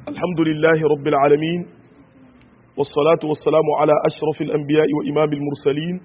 الحمد لله رب العالمين والصلاة والسلام على أشرف الأنبياء وإمام المرسلين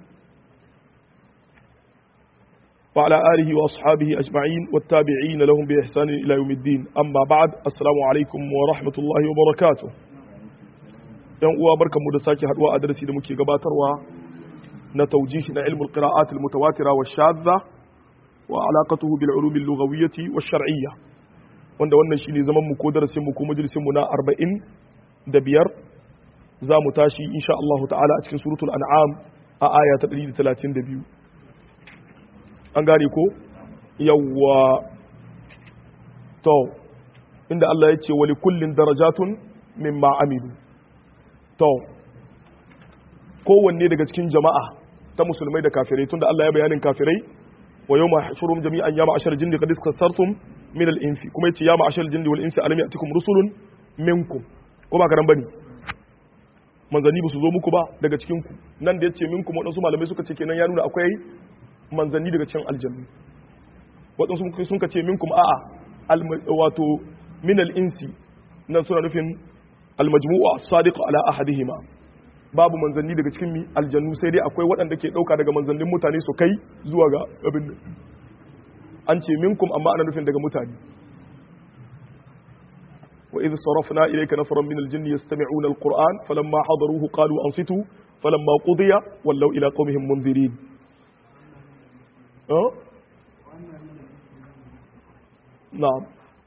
وعلى آله وأصحابه أجمعين والتابعين لهم بإحسان إلى يوم الدين أما بعد السلام عليكم ورحمة الله وبركاته yan uwa barkanmu da sake haduwa a darasi da muke gabatarwa na taujihi na ilmul qira'at al mutawatira wa shadda wa alaqatuhu bil ulum al lughawiyyah wa shar'iyyah wanda wannan shine zaman mu ko darasin mu ko majalisin mu na 45 za mu tashi insha Allah ta'ala a cikin suratul an'am a aya ta 132 an gane ko yawwa to inda Allah ya ce wa likullin darajatun mimma amilu to kowanne daga cikin jama'a ta musulmai da kafirai tunda Allah ya bayanin kafirai wa yawma hashurum jami'an ya ma'ashar jinni qad iskasartum min al-insi kuma yace ya ma'ashar jinni wal insi alam ya'tikum rusulun minkum ko ba karan bane manzanni ba su zo muku ba daga cikin ku nan da yace minkum wadansu malamai suka ce kenan ya nuna akwai manzanni daga cikin aljannu wadansu sun ka ce minkum a'a wato min al-insi nan suna nufin almajmu'u as-sadiq ala ahadihima babu manzanni daga cikin mi aljannu sai dai akwai waɗanda ke ɗauka daga manzannin mutane su kai zuwa ga abin an ce minkum amma ana nufin daga mutane wa idh sarafna ilayka nafaran min al-jinn yastami'una al-qur'an falamma hadaruhu qalu ansitu falamma qudiya wallaw ila qaumihim munzirin na'am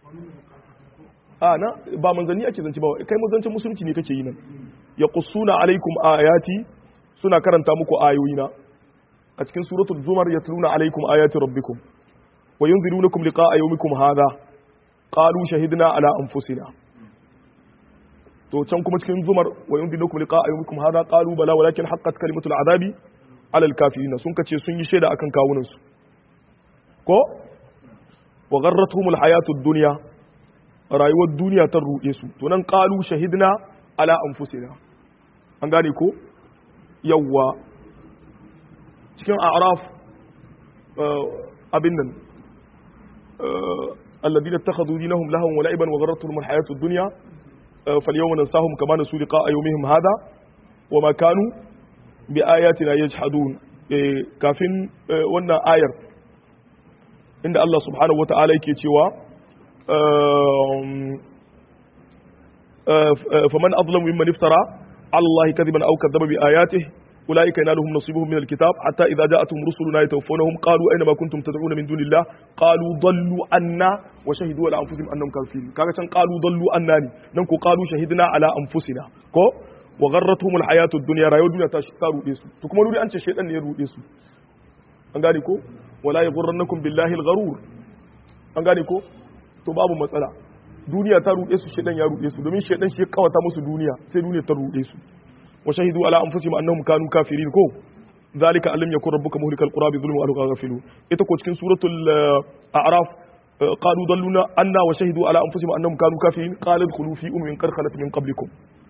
a na ba manzanni ake zance ba kai manzancin musulunci ne kake yi nan ya kusuna alaikum ayati suna karanta muku ayoyina a cikin suratul zumar yatluna alaikum ayati rabbikum wa yunzirunakum liqa'a yawmikum hadha qalu shahidna ala anfusina to can kuma cikin zumar wa yunzirunakum liqa'a yawmikum hadha qalu bala walakin haqqat kalimatul azabi ala alkafirin sun kace sun yi shaida akan kawunan su ko wa gharratuhumul hayatud dunya rayuwar duniya ta ruɗe su to nan qalu shahidna ala anfusina an gane ko yawwa cikin a'raf abin nan alladhina ittakhadhu dinahum lahwan wa la'iban wa gharratuhum alhayatud dunya falyawma nansahum kama nasu liqa'a yawmihim hadha wa ma kanu bi ayatina yajhadun kafin wannan ayar inda Allah subhanahu wa ta'ala yake cewa فمن أظلم ممن افترى على الله كذبا أو كذب بآياته أولئك ينالهم نصيبهم من الكتاب حتى إذا جاءتهم رسلنا يتوفونهم قالوا أينما كنتم تدعون من دون الله قالوا ضلوا عنا وشهدوا على أنفسهم أنهم كافرين كاغا قالوا ضلوا عنا ننكو قالوا شهدنا على أنفسنا كو وغرتهم الحياة الدنيا رايو الدنيا تاشتارو ديسو تكما نوري أنت شيطان يرو ديسو أنغاني كو ولا يغرنكم بالله الغرور أنغاني كو to babu matsala duniya ta ruɗe su shedan ya ruɗe su domin shedan shi ya kawata musu duniya sai duniya ta ruɗe su wa shahidu ala anfusihim annahum kanu kafirin ko zalika alam yakun rabbuka muhlikal qura bi dhulmin wa ahluha ghafilun ita ko cikin suratul a'raf qalu dalluna anna wa shahidu ala anfusihim annahum kanu kafirin qala adkhulu fi ummin qad khalat min qablikum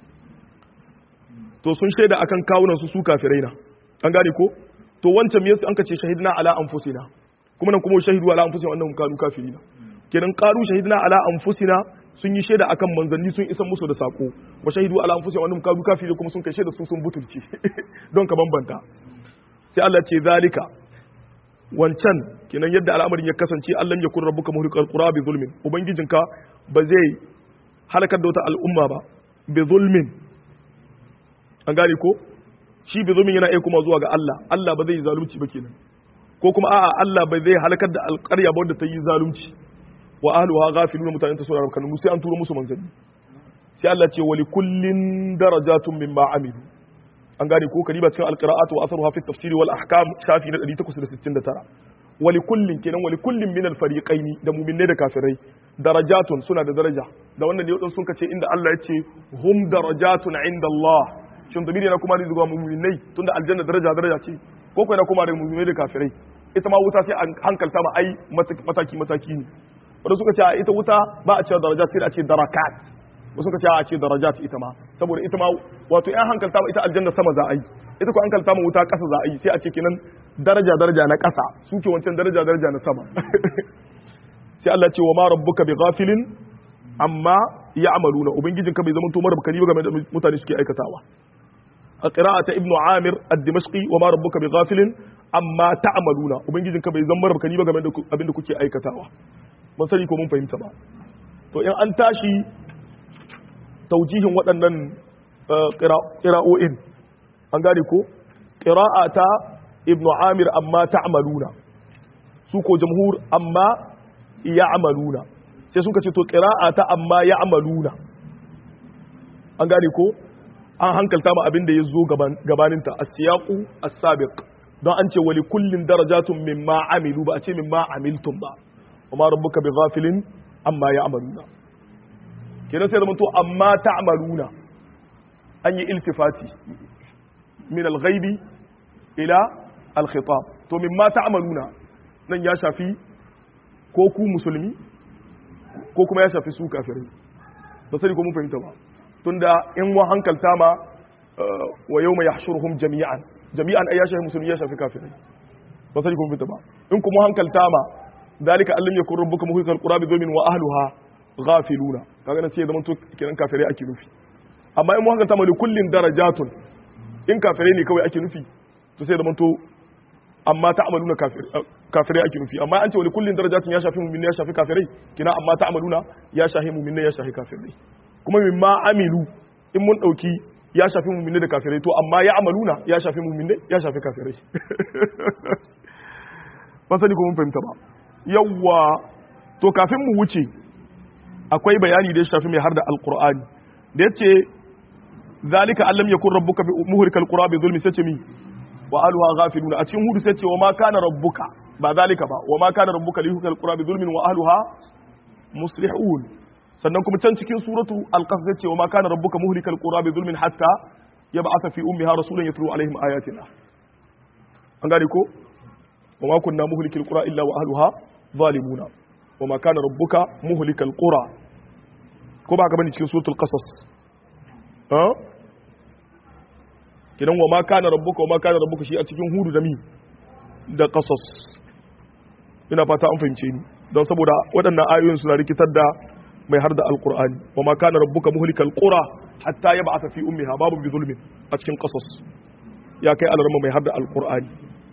to sun shaida akan kawunan su su kafirai na an gane ko to wancan me yasa an ka ce shahidna ala anfusina kuma nan kuma shahidu ala anfusihim annahum kanu kafirin kenan qalu shahidna ala anfusina sun yi shaida akan manzanni sun isan musu da sako wa shahidu ala anfusihim annahum kanu kafirin kuma sun kai shaida su sun butulci don ka bambanta sai Allah ce zalika wancan kenan yadda al'amarin ya kasance Allah ya kun rabbuka muhriqal qura bi zulmin ubangijinka ba zai halakar da wata al'umma ba bi zulmin an gane ko shi bi zulmin yana iya kuma zuwa ga Allah Allah ba zai yi zalunci ba kenan ko kuma a'a Allah ba zai halakar da alƙarya ba wanda ta yi zalunci wa ahluha ghafiluna mutanen ta sura kanu sai an turo musu manzanni sai Allah ce wa likullin darajatun mimma amilu an gane ko kariba cikin alqira'at wa atharuha fi tafsir wal ahkam shafi na 869 wa likullin kenan wa likullin min al fariqain da mu'minai da kafirai darajatun suna da daraja da wannan ne sun kace inda Allah ya ce hum darajatun inda Allah shin damiri na kuma zuwa mu'minai tunda aljanna daraja daraja ce ko ko na kuma da mu'minai da kafirai ita ma wuta sai an hankalta ma ai mataki mataki ne wanda suka ce ita wuta ba a ce darajat sai a ce darakat wasu suka ce a ce darajat ita ma saboda ita ma wato yan hankalta ma ita aljanna sama za a yi ita ko hankalta ma wuta kasa za a yi sai a ce kenan daraja daraja na kasa suke wancan daraja daraja na sama sai Allah ce wa ma rabbuka bi ghafilin amma ya'maluna ubangijin ka bai zama to marabkani ba game da mutane suke aikatawa a qira'ata ibnu amir ad-dimashqi wa ma rabbuka bighafilin amma ta'maluna ubangijin ka bai zama marabkani ba game da abin da kuke aikatawa ban sani ko mun fahimta ba to in an tashi taujihin waɗannan ƙira'o'in an gane ko ƙira'ata ibnu amir amma ta'maluna su ko jamhur amma ya'maluna sai suka ce to ƙira'ata amma ya'maluna an gane ko an hankalta ma abin da ya zo gabaninta as-siyaqu as-sabiq don an ce wali kullin darajatun mimma amilu ba a ce mimma amiltum ba وما ربك بغافل amma يعملون kenan sai zama to amma ta'maluna an yi iltifati min al-ghaibi ila al-khitab to mimma ta'maluna nan ya shafi ko ku musulmi ko kuma ya shafi su kafirai ba sai ko mun fahimta ba tunda in wa hankalta ma wa yawma yahshuruhum jami'an jami'an ai ya shafi musulmi ya shafi kafirai ba sai ko mun fahimta ba in kuma hankalta ma dalika allam yakun rabbuka muhlikal qura bi dhulmin wa ahliha ghafiluna kaga nan sai zaman to kiran kafirai ake nufi amma in mu haka tamali kullin darajatun in kafirai ne kawai ake nufi to sai zaman to amma ta'maluna kafirai ake nufi amma an ce wani kullin darajatun ya shafi mu'minai ya shafi kafirai kina amma ta'maluna ya shafi mu'minai ya shafi kafirai kuma mimma amilu in mun dauki ya shafi mu'minai da kafirai to amma ya amaluna ya shafi mu'minai ya shafi kafirai ba sani ko mun fahimta ba yawwa to kafin mu wuce akwai bayani da ya shafi mai har da alkur'ani da ya ce zalika allam yakun rabbuka bi muhrikal qura bi zulmi sace mi wa aluha ghafiluna a cikin hudu sai ce wa ma kana rabbuka ba zalika ba wa ma kana rabbuka li yuhlikal qura bi zulmin wa ahliha muslihun sannan kuma can cikin suratu al-qasas sai ce wa ma kana rabbuka muhlikal qura bi zulmin hatta yab'atha fi ummiha rasulan yatlu alaihim ayatina an gane ko wa ma kunna muhlikil qura illa wa ahliha zalimuna wa ma kana rabbuka muhlikal qura ko ba ka bane cikin suratul qasas ha kidan wa ma kana rabbuka wa ma kana rabbuka shi a cikin hudu da mi da qasas ina fata an fahimce ni don saboda waɗannan ayoyin suna rikitar da mai har da alqur'ani wa ma kana rabbuka muhlikal qura hatta yab'atha fi ummiha babu bi zulmin a cikin qasas ya kai alarma mai har da alqur'ani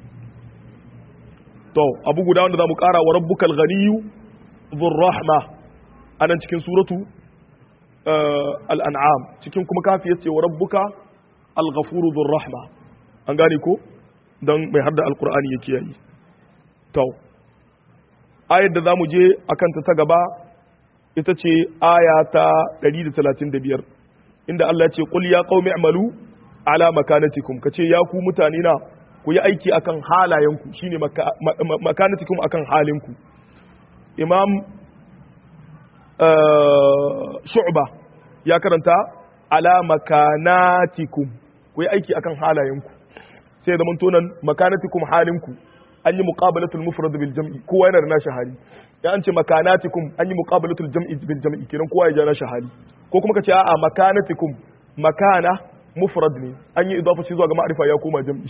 to abu guda wanda zamu kara wa rabbukal ghaniyyu dhur rahma anan cikin suratu al-an'am cikin kuma kafi yace wa rabbuka al-ghafuru dhur rahma an gane ko dan mai hadda alqur'ani yake yayi to ayar da zamu je akan ta ta gaba ita ce aya ta 135 inda Allah ya ce qul ya qaumi i'malu ala makanatikum kace ya ku mutane na ku yi aiki akan halayenku shine makanatikum akan halinku imam shu'ba ya karanta ala makanatikum ku yi aiki akan halayenku sai da tonan makanatikum halinku an yi muqabalatul mufrad bil jam'i kowa yana da nashi hali ya an ce makanatikum an yi muqabalatul jam'i bil jam'i kiran kowa ya ja nashi hali ko kuma ka ce a'a makanatikum makana mufrad ne an yi idafa shi zuwa ga ma'arifa ya koma jam'i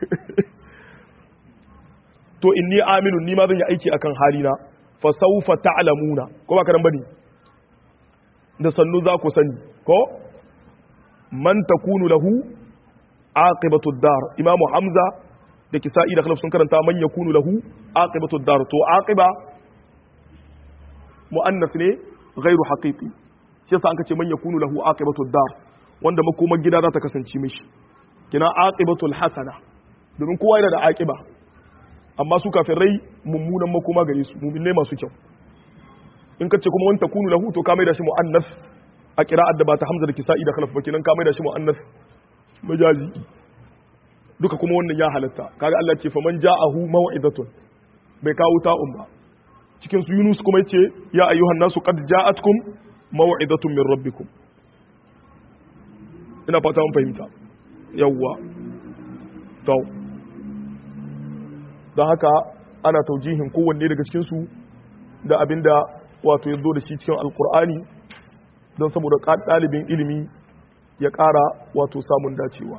to inni amilun ni ma zan yi aiki akan halina fa sawfa ta'lamuna ko ba ka bane da sannu za ku sani ko man takunu lahu aqibatu dar imamu hamza da kisa'i da khalaf sun karanta man yakunu lahu aqibatu dar to aqiba muannas ne ghairu haqiqi shi yasa an kace man yakunu lahu aqibatu dar wanda makomar gida za ta kasance mishi kina aqibatul hasana domin kowa yana da aqiba amma su kafirai mummunan makoma gare su mu'minai masu kyau in kace kuma wanta kunu lahu to ka mai da shi muannas a qira'at da ba ta hamza da kisa'i da khalaf ba kenan ka mai da shi muannas majazi duka kuma wannan ya halatta kaga Allah ce faman ja'ahu maw'idatun bai kawo ta'un ba cikin su Yunus kuma yace ya ayyuhan nasu qad ja'atkum maw'idatun min rabbikum ina fata mun fahimta yawwa to don haka ana taujihin kowanne daga cikin su da abinda wato ya zo da shi cikin alkur'ani don saboda ɗalibin ilimi ya ƙara wato samun dacewa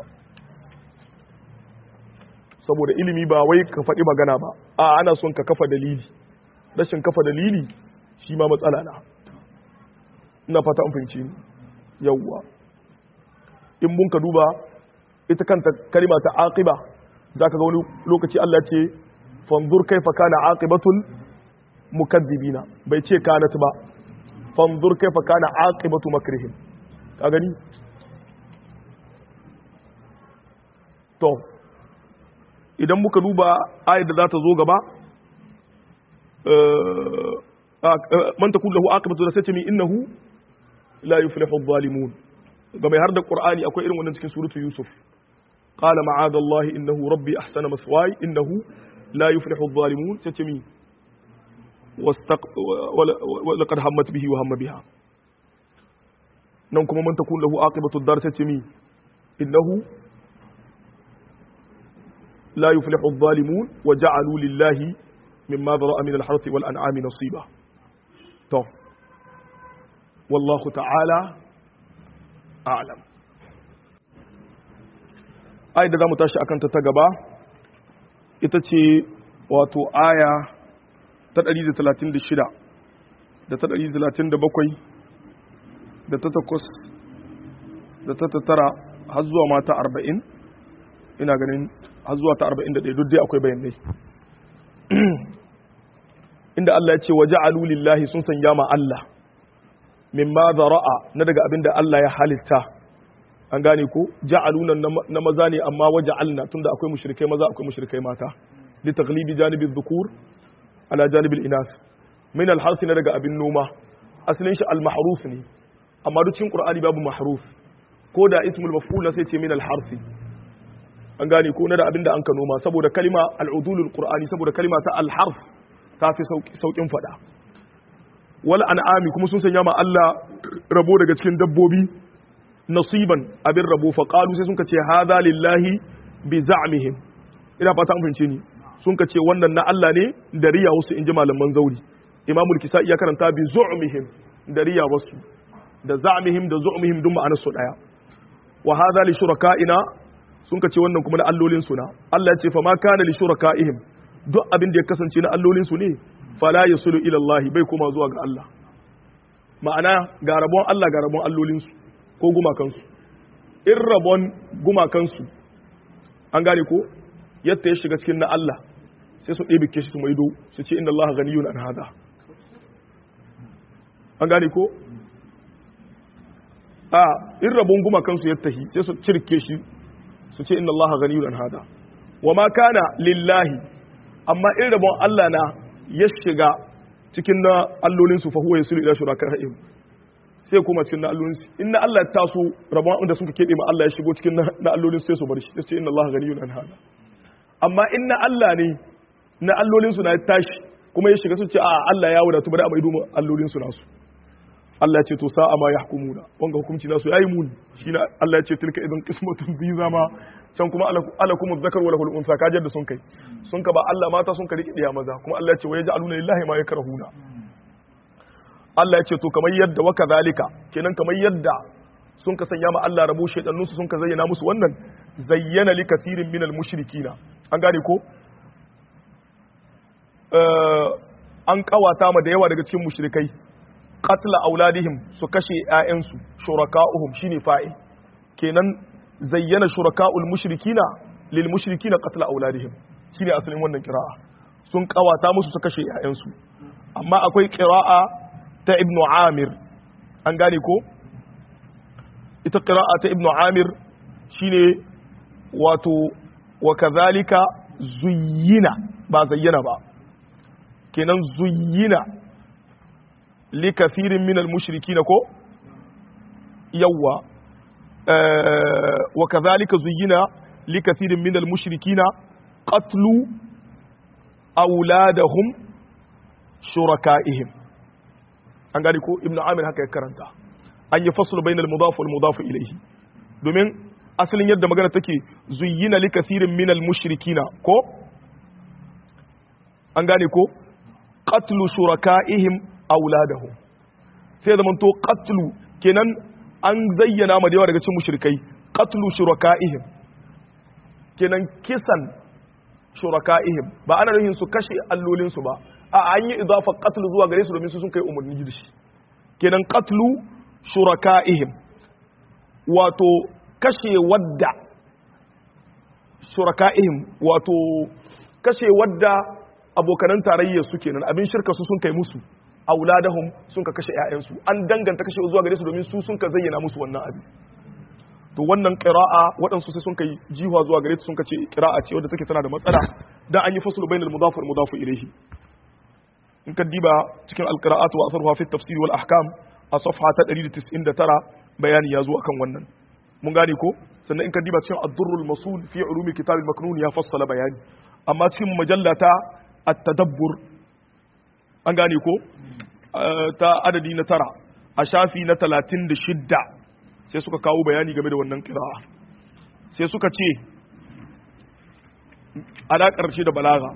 saboda ilimi ba wai ka faɗi magana ba a ana son ka kafa dalili rashin kafa dalili shi ma matsala na ina fata an fahimci ni yawwa in mun ka duba ita kanta kalima ta aqiba zaka ga wani lokaci Allah ce fanzur kaifa kana aqibatul mukaddibina bai ce kanat ba fanzur kaifa kana aqibatu makrihim ka gani to idan muka duba ayat da za ta zo gaba man takun lahu aqibatu da sai ce mi innahu la yuflihu adh-dhalimun ga mai har da qur'ani akwai irin wannan cikin suratu yusuf qala ma'ada allah innahu rabbi ahsana maswaya innahu la yuflihu adh-dhalimun sai ce mi ولقد همت به وهم بها nan kuma man takun lahu aqibatu ad-dar sai ce mi innahu la yuflihu adh-dhalimun wa ja'alu lillahi mimma dhara'a min al-harthi wal an'ami nasiba to wallahu ta'ala a'lam ayat da zamu tashi akan ta ta gaba ita ce wato aya ta 136 da ta 137 da ta takwas da ta tattara har zuwa mata 40 ina ganin har zuwa ta 41 duk dai akwai bayanai inda Allah ya ce waje alulillahi sun sanya ma Allah mimma zara'a na daga abin da Allah ya halitta an gane ko ja'aluna na maza ne amma waje alna tunda akwai mushrikai maza akwai mushrikai mata li taghlibi janibi dhukur ala janibil inas min al na daga abin noma asalin shi al mahruf ne amma duk cikin qur'ani babu mahruf ko da ismul maf'ul sai ce min al harfi an gane ko na da abin da an ka noma saboda kalima al udulul qur'ani saboda kalima ta al harf ta fi saukin fada wal an'ami kuma sun sanya ma Allah rabo daga cikin dabbobi nasiban abin rabo fa qalu sai sun ce hadha lillahi bi za'mihim ina fata an fahimce ni sun ce wannan na Allah ne da riya wasu inji malaman zauri imamul kisa ya karanta bi zu'mihim da riya wasu da za'mihim da zu'mihim duk ma'anar su daya wa hadha li shuraka'ina sun ce wannan kuma na allolin su na Allah ya ce fa ma kana li shuraka'ihim duk abin da ya kasance na allolin su ne fala yasulu ila Allah bai kuma zuwa ga Allah ma'ana ga rabon Allah ga rabon allolin su ko gumakansu in rabon gumakansu an gane ko yadda ya shiga cikin na Allah sai su ɗebe ke shi su maido su ce inda Allah ganiyun an hada an gane ko a in rabon gumakansu ya tahi sai su cirke shi su ce inda Allah ganiyun an hada wa ma kana lillahi amma in rabon Allah na ya shiga cikin na allolinsu fa huwa yasulu ila shuraka'ihim sai kuma cikin na allolinsu in na Allah ya taso rabon da suka keɓe ma Allah ya shigo cikin na allolinsu sai su bar shi sai ce inna Allah ganiyun an hada amma in na Allah ne na allolinsu na tashi kuma ya shiga su ce a Allah ya wadatu bari a maido mu allolinsu nasu Allah ya ce to sa'a ma yahkumuna wanga hukunci nasu yayi muni shine Allah ya ce tilka idan qismatun bi zama can kuma alakum dhakar wa lahul unsa kajar da sun kai sun ka ba Allah mata sun ka riƙe maza kuma Allah ya ce wa yaj'aluna lillahi ma yakrahuna Allah ya ce to kamar yadda wa kadhalika kenan kamar yadda sun ka sanya ma Allah rabo shedannu su sun ka zayyana musu wannan zayyana li kathirin minal mushrikina an gane ko an kawata ma da yawa daga cikin mushrikai qatla auladihim su kashe ƴaƴansu shuraka'uhum shine fa'il kenan zayyana shuraka'ul mushrikina lil mushrikina qatla auladihim shine asalin wannan qira'a sun kawata musu su kashe ƴaƴansu amma akwai qira'a ta ibnu amir an gane ko ita qira'a ta ibnu amir shine wato wa kadhalika zuyyina ba zayyana ba kenan zuyyina li kathirin min al mushrikina ko yawwa wa kadhalika zuyyina li kathirin min al mushrikina qatlu auladahum shuraka'ihim an gani ko ibnu amir haka ya karanta an yi fasulu bainal mudaf wal mudaf ilayhi domin asalin yadda magana take zuyyina li kathirin min al mushrikina ko an gane ko qatlu shuraka'ihim auladahum sai zaman to qatlu kenan an zayyana ma da yawa daga cikin mushrikai qatlu shuraka'ihim kenan kisan shuraka'ihim ba ana nufin su kashe allolinsu ba a an yi idafa qatlu zuwa gare su domin su sun kai umarni da shi kenan qatlu shuraka'ihim wato kashe wadda shuraka'ihim wato kashe wadda abokanan tarayya su kenan abin shirka su sun kai musu auladahum sun ka kashe ƴaƴansu an danganta kashe zuwa gare su domin su sun ka zayyana musu wannan abin to wannan qira'a waɗansu sai sun kai jiwa zuwa gare su sun ka ce qira'a ce wadda take tana da matsala dan an yi faslu bainal mudaf wal mudaf ilayhi in ka diba cikin alqira'at wa asarha fi tafsir wal ahkam a safha ta 199 bayani ya zo akan wannan mun gane ko sannan in ka diba cikin ad-durrul masul fi ulumi kitab al-maknun ya fassala bayani amma cikin majallata at-tadabbur an gane ko ta adadi na tara a shafi na 36 sai suka kawo bayani game da wannan qira'a sai suka ce alaƙar shi da balaga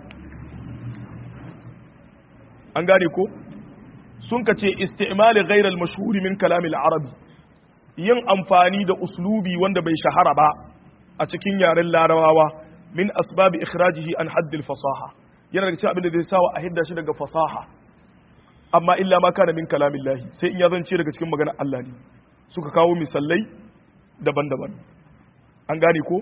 an gane ko sun ka ce istimali ghairal mashhuri min kalamil arabi yin amfani da uslubi wanda bai shahara ba a cikin yaren larabawa min asbabi ikhrajihi an haddil fasaha yana daga cikin abin da zai sawa a hidda shi daga fasaha amma illa ma kana min kalamillahi sai in ya zance daga cikin maganar Allah ne suka kawo misalai daban-daban an gane ko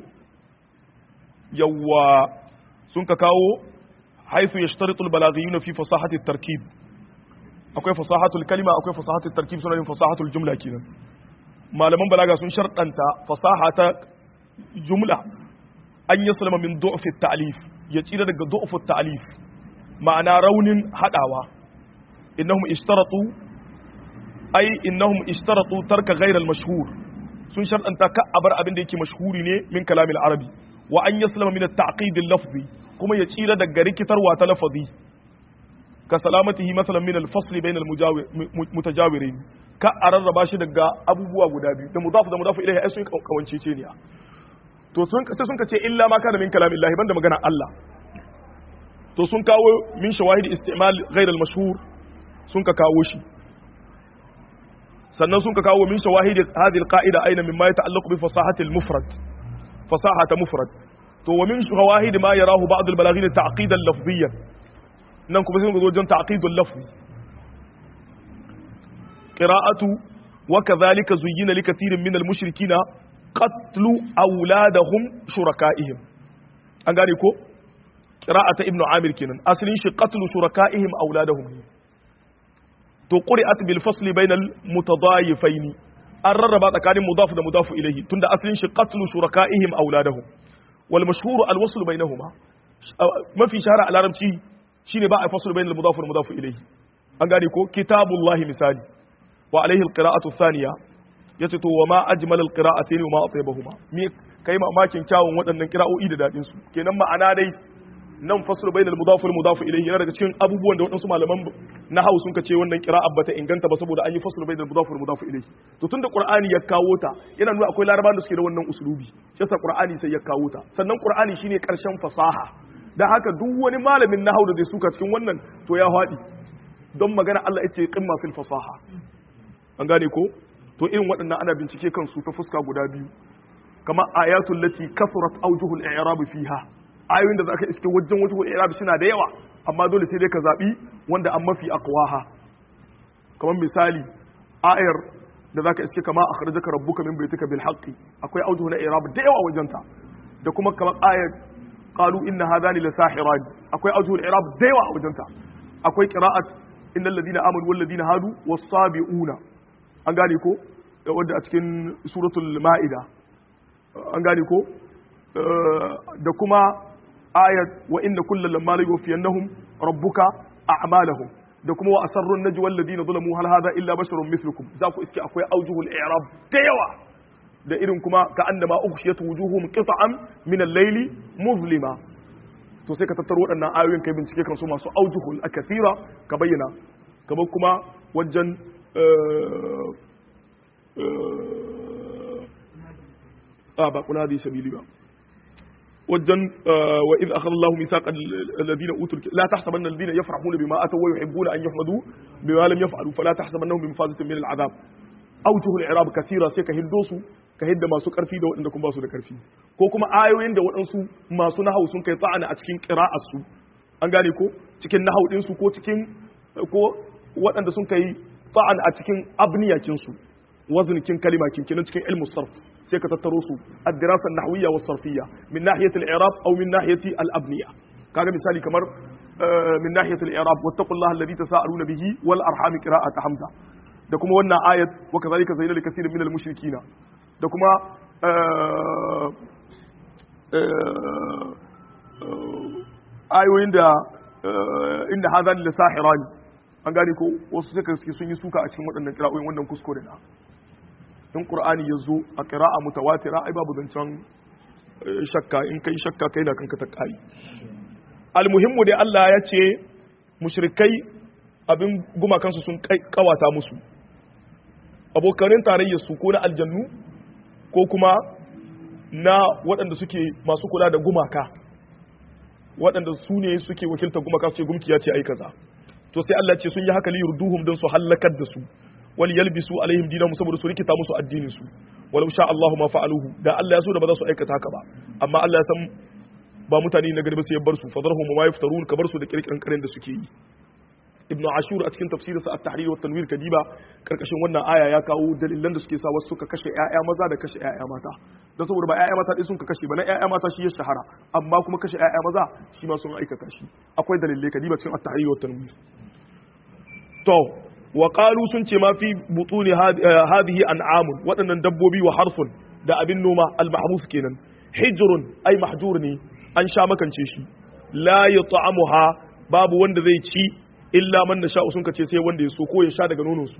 yawwa sun ka kawo haifu yashtaritu albalaghiyun fi fasahati tarkib akwai fasahatul kalima akwai fasahatul tarkib suna yin fasahatul jumla kenan malaman balaga sun sharɗanta fasaha ta jumla an yi salama min du'fi ta'lif ya tsira daga du'fi ta'lif ma'ana raunin hadawa innahum ishtaratu ai innahum ishtaratu tarka ghayr al-mashhur sun sharɗanta ka abar abin da yake mashhuri ne min kalamil arabi wa an yaslama min at-ta'qid al-lafzi kuma ya tsira daga rikitarwa ta lafazi ka salamatihi masalan min al-fasl bain al-mutajawirin ka a rarraba shi daga abubuwa guda biyu da mudafu da mudafu ilaihi ai sun kawance ce ne to sun sai sun ce illa ma kana min kalamillahi banda magana Allah to sun kawo min shawahid istimal ghayr al-mashhur sun ka kawo shi sannan sun ka kawo min shawahid hadhihi al-qa'ida aina mimma yata'allaqu bi fasahati al-mufrad fasahata mufrad to wa min shawahid ma yarahu ba'd al-balaghin ta'qidan lafziyyan nan kuma sai mun zo wajen ta'qidul lafzi qira'atu wa kadhalika zuyyina likathirin min al-mushrikeen qatlu awladahum shuraka'ihim an gane ko qira'ata ibnu amir kenan asalin shi qatlu shuraka'ihim awladahum to quri'at bil fasli bainal mutadayifain an rarraba tsakanin mudaf da mudaf ilayhi tunda asalin shi qatlu shuraka'ihim awladahum wal mashhur al wasl bainahuma mafi shahara a larabci shine ba a fasl bainal mudaf wal mudaf ilayhi an gane ko kitabullahi misali wa alaihi al qira'atu thaniya yace to wa ma ajmal al qira'atayn wa ma atyabahuma me kai mamakin kyawun waɗannan qira'o'i da dadin su kenan ma'ana dai nan fasl bainal mudaf wal mudaf ilayhi yana daga cikin abubuwan da waɗansu malaman nahwu sun kace wannan qira'a bata inganta ba saboda an yi fasl bainal mudaf wal mudaf ilayhi to tunda qur'ani ya kawo ta yana nuna akwai larabawan da suke da wannan usulubi shi yasa qur'ani sai ya kawo ta sannan qur'ani shine karshen fasaha dan haka duk wani malamin nahwu da zai suka cikin wannan to ya haɗi don magana Allah ya ce qimma fil fasaha an gane ko to irin waɗannan ana bincike kansu ta fuska guda biyu kama ayatul lati kasurat awjuhul i'rab fiha ayoyin da zaka iske wajen wajhul i'rab suna da yawa amma dole sai dai ka zabi wanda an mafi aqwaha kamar misali ayar da zaka iske kama akhrajaka rabbuka min baytika bil haqqi akwai awjuhul i'rab da yawa wajenta da kuma kamar ayar qalu inna hadani lasahiran akwai awjuhul i'rab da yawa wajenta akwai qira'at innal ladina amanu wal ladina hadu was sabiuna an gane ko wadda a cikin suratul ma'ida an gane ko da kuma ayat wa inna kullal lamma la yuwafiyannahum rabbuka a'malahum da kuma wa asarrun najwa alladhina zalamu hal hadha illa basharun mithlukum za ku iske akwai aujuhul i'rab da yawa da irin kuma ka annama ukhshiyat wujuhum qita'an min al-layli muzlima to sai ka tattaro waɗannan ayoyin kai bincike kan su masu aujuhul akathira ka bayyana kamar kuma wajen a ba kuna hadisi sabili ba wajen wa idh akhadha Allahu mithaqa alladhina utul la tahsabanna alladhina yafrahuna bima ataw wa yuhibbuna an yuhmadu bima lam yaf'alu fala tahsabannahum bimafazatin min al'adab awjuhul i'rab kathira sai ka hiddo su ka hidda masu karfi da waɗanda kuma ba su da karfi ko kuma ayoyin da waɗansu masu nahawu sun kai ta'ana a cikin qira'ar su an gane ko cikin nahawu din su ko cikin ko waɗanda sun kai ta'an a cikin abniyakin su waznikin kalima kin kinan cikin ilmu sarf sai ka tattaro su ad-dirasa an-nahwiyya was-sarfiyya min nahiyati al-i'rab aw min nahiyati al-abniya kaga misali kamar min nahiyati al-i'rab wattaqullaha alladhi tasaaluna bihi wal arham qira'at hamza da kuma wannan ayat wa kadhalika zayyana likathirin min al-mushrikina da kuma ayoyin da inda hadhan la sahirani an gane ko wasu suka suke sun yi suka a cikin waɗannan kira'o'in wannan kuskure na in qur'ani ya zo a qira'a mutawatira ai babu zancen shakka in kai shakka kai na kanka ta kai almuhimmu dai Allah ya ce mushrikai abin gumakansu sun kawata musu abokanin tarayyar su ko na aljannu ko kuma na waɗanda suke masu kula da gumaka waɗanda su ne suke wakiltar gumaka su ce gumki ya ce ai kaza to sai Allah ce sun yi haka liyurduhum don su halakar da su wal yalbisu alaihim dinahum saboda su rikita musu addinin su walau sha Allahu ma fa'aluhu da Allah ya so da ba za su aikata haka ba amma Allah ya san ba mutane na gari ba sai ya bar su fadarhum ma yaftarun ka bar su da kirkirin karen da suke yi ibn ashur a cikin tafsirinsa at-tahrir wa tanwir kadiba karkashin wannan aya ya kawo dalilan da suke sa wasu suka kashe ƴaƴa maza da kashe ƴaƴa mata don saboda ba ƴaƴa mata ɗin sun ka kashe ba na ƴaƴa mata shi ya shahara amma kuma kashe ƴaƴa maza shi ma sun aikata shi akwai dalilai kadiba cikin at-tahrir wa tanwir to wa qalu sun ce ma fi butuni hadhihi an'amun waɗannan dabbobi wa harfun da abin noma al-mahmuf kenan hijrun ai mahjur ne an sha makance shi la yut'amuha babu wanda zai ci illa man da sha'u sun kace sai wanda ya so ko ya sha daga nononsu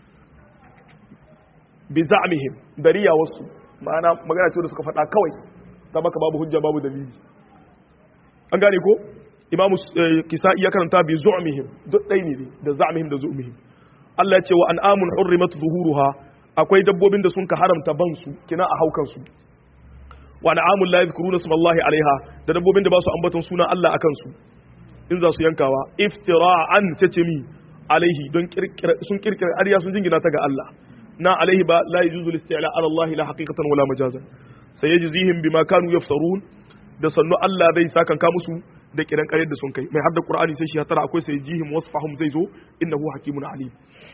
bi za'mihim dariya wasu ma'ana magana ce da suka faɗa kawai ta maka babu hujja babu dalili an gane ko imamu kisa'i ya karanta bi zu'mihim duk ɗai ne da za'mihim da zu'mihim Allah ya ce wa an'amun hurrimat zuhuruha akwai dabbobin da sun ka haramta ban su kina a haukan su wa an'amun la yadhkuruna ismallahi alaiha da dabbobin da ba su ambaton sunan Allah akan su in za su yankawa iftira'an ce mi alaihi don sun kirkira ariya sun jingina ta ga Allah na alaihi ba la yajuzu al-isti'la ala Allah la haqiqatan wala majazan sayajzihim bima kanu yaftarun da sannu Allah zai sakan ka musu da kiran ƙaryar da sun kai mai hadda Qur'ani sai shi ya tara akwai sayajihim wasfahum zai zo innahu hakimun alim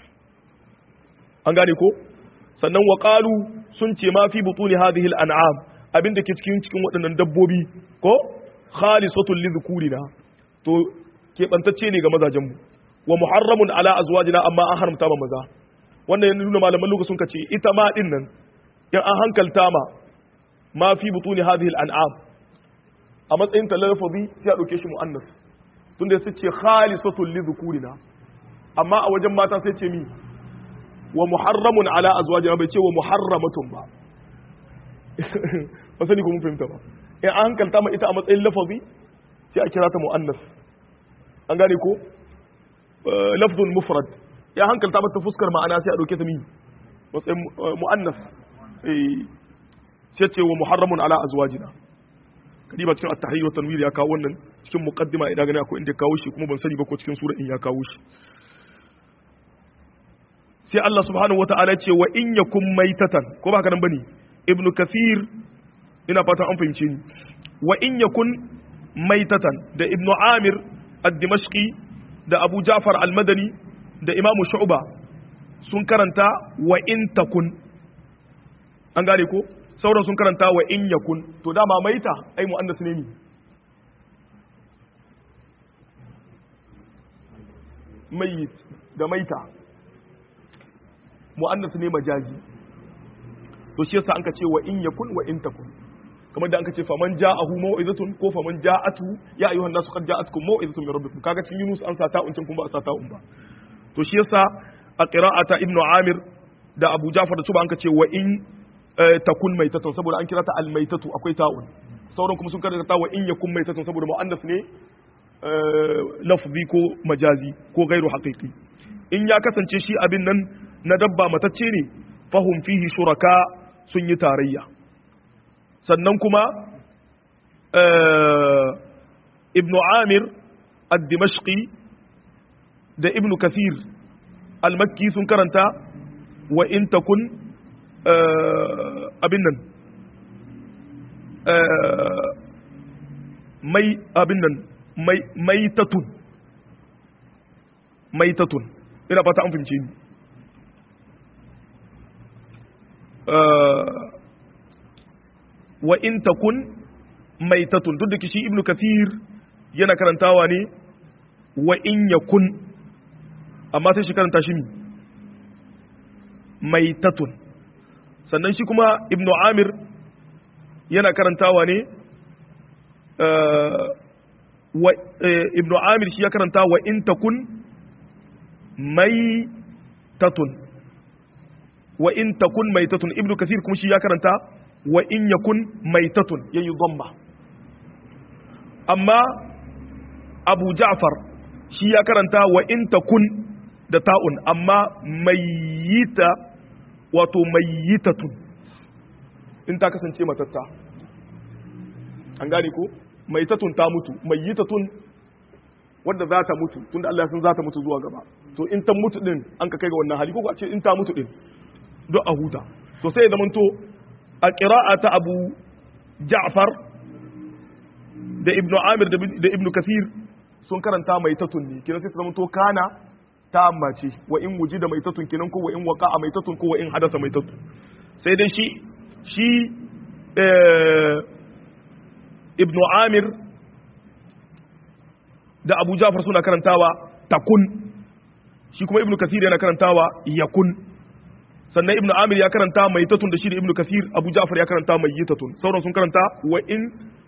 an gane ko sannan wa qalu sun ce ma fi butuni hadhihi al-an'am abinda ke cikin cikin waɗannan dabbobi ko khalisatul lidhukurina to keɓantacce ne ga mazajenmu wa muharramun ala azwajina amma an haramta ma maza wannan yana nuna malaman lokacin ka ce ita ma din nan in an hankalta ma ma fi butuni hadhihi al-an'am a matsayin talafazi sai a dauke shi muannas tunda sai ce khalisatul li dhukurina amma a wajen mata sai ce mi wa muharramun ala azwajina bai ce wa muharramatun ba ba sani ko mun fahimta ba in an hankalta ma ita a matsayin lafazi sai a kira ta mu'annas an gane ko lafzun mufrad ya hankalta mata fuskar ma'ana sai a dauke ta mi matsayin mu'annas sai ce wa muharramun ala azwajina kadiba cikin at-tahrir wa tanwir ya kawo wannan cikin muqaddima idan gane akwai inda kawo shi kuma ban sani ba ko cikin sura in ya kawo shi sai Allah subhanahu wata'ala ce wa in yakum maitatan ko ba haka nan bane ibnu kathir ina fatan an fahimce ni wa in yakun maitatan da ibnu amir ad-dimashqi da abu ja'far al-madani da imamu shu'ba sun karanta wa in takun an gane ko sauran sun karanta wa in yakun to dama maita ai mu'annas ne mi mayit da maita mu'annas ne majazi to shi yasa an ka ce wa in yakun wa in takun kamar da an ce faman ja'ahu mau'izatun ko faman ja'atu ya ayyuhan nasu qad ja'atkum mau'izatun min rabbikum kaga cikin Yunus an sa ta'un can kuma ba a sa ta'un ba to shi yasa a qira'ata ibnu Amir da Abu Ja'far da Tuba an ce wa in takun maitatun saboda an kira ta al-maitatu akwai ta'un sauran kuma sun karanta wa in yakun maitatun saboda mu'annas ne lafzi ko majazi ko gairu haqiqi in ya kasance shi abin nan na dabba matacce ne fahum fihi shuraka sun yi tarayya sannan kuma ibn amir ad-dimashqi da ibn kathir al-makki sun karanta wa in takun abin nan mai abin nan mai tatun mai tatun ina fata an fahimce ni wa in takun maitatun duk da shi ibnu kathir yana karantawa ne wa in yakun amma sai shi karanta shi maitatun sannan shi kuma ibnu amir yana karantawa ne ibnu amir shi ya karanta wa in takun maitatun wa in takun maitatun ibnu kathir kuma shi ya karanta wa in yakun maitatun yayi dhamma amma abu ja'far shi ya karanta wa in takun da ta'un amma mayyita wato mayyitatun in ta kasance matatta an gane ko maitatun ta mutu mayyitatun wadda za ta mutu tunda Allah ya san za ta mutu zuwa gaba to in ta mutu din an ka kai ga wannan hali ko a ce in ta mutu din don a huta to sai ya zamanto a ƙira'a ta abu ja'far da ibn amir da ibn kathir sun karanta mai tatun ne kinan sai ta zamanto kana ta ambace wa in wuji da mai tatun kinan ko wa in waka a mai tatun ko wa in hadasa mai tatun sai dai shi shi ibn amir da abu ja'far suna karantawa takun shi kuma ibn kathir yana karantawa yakun sannan ibnu amir ya karanta mai tatun da shi da ibnu kasir abu ja'far ya karanta mai yitatun sauran sun karanta wa in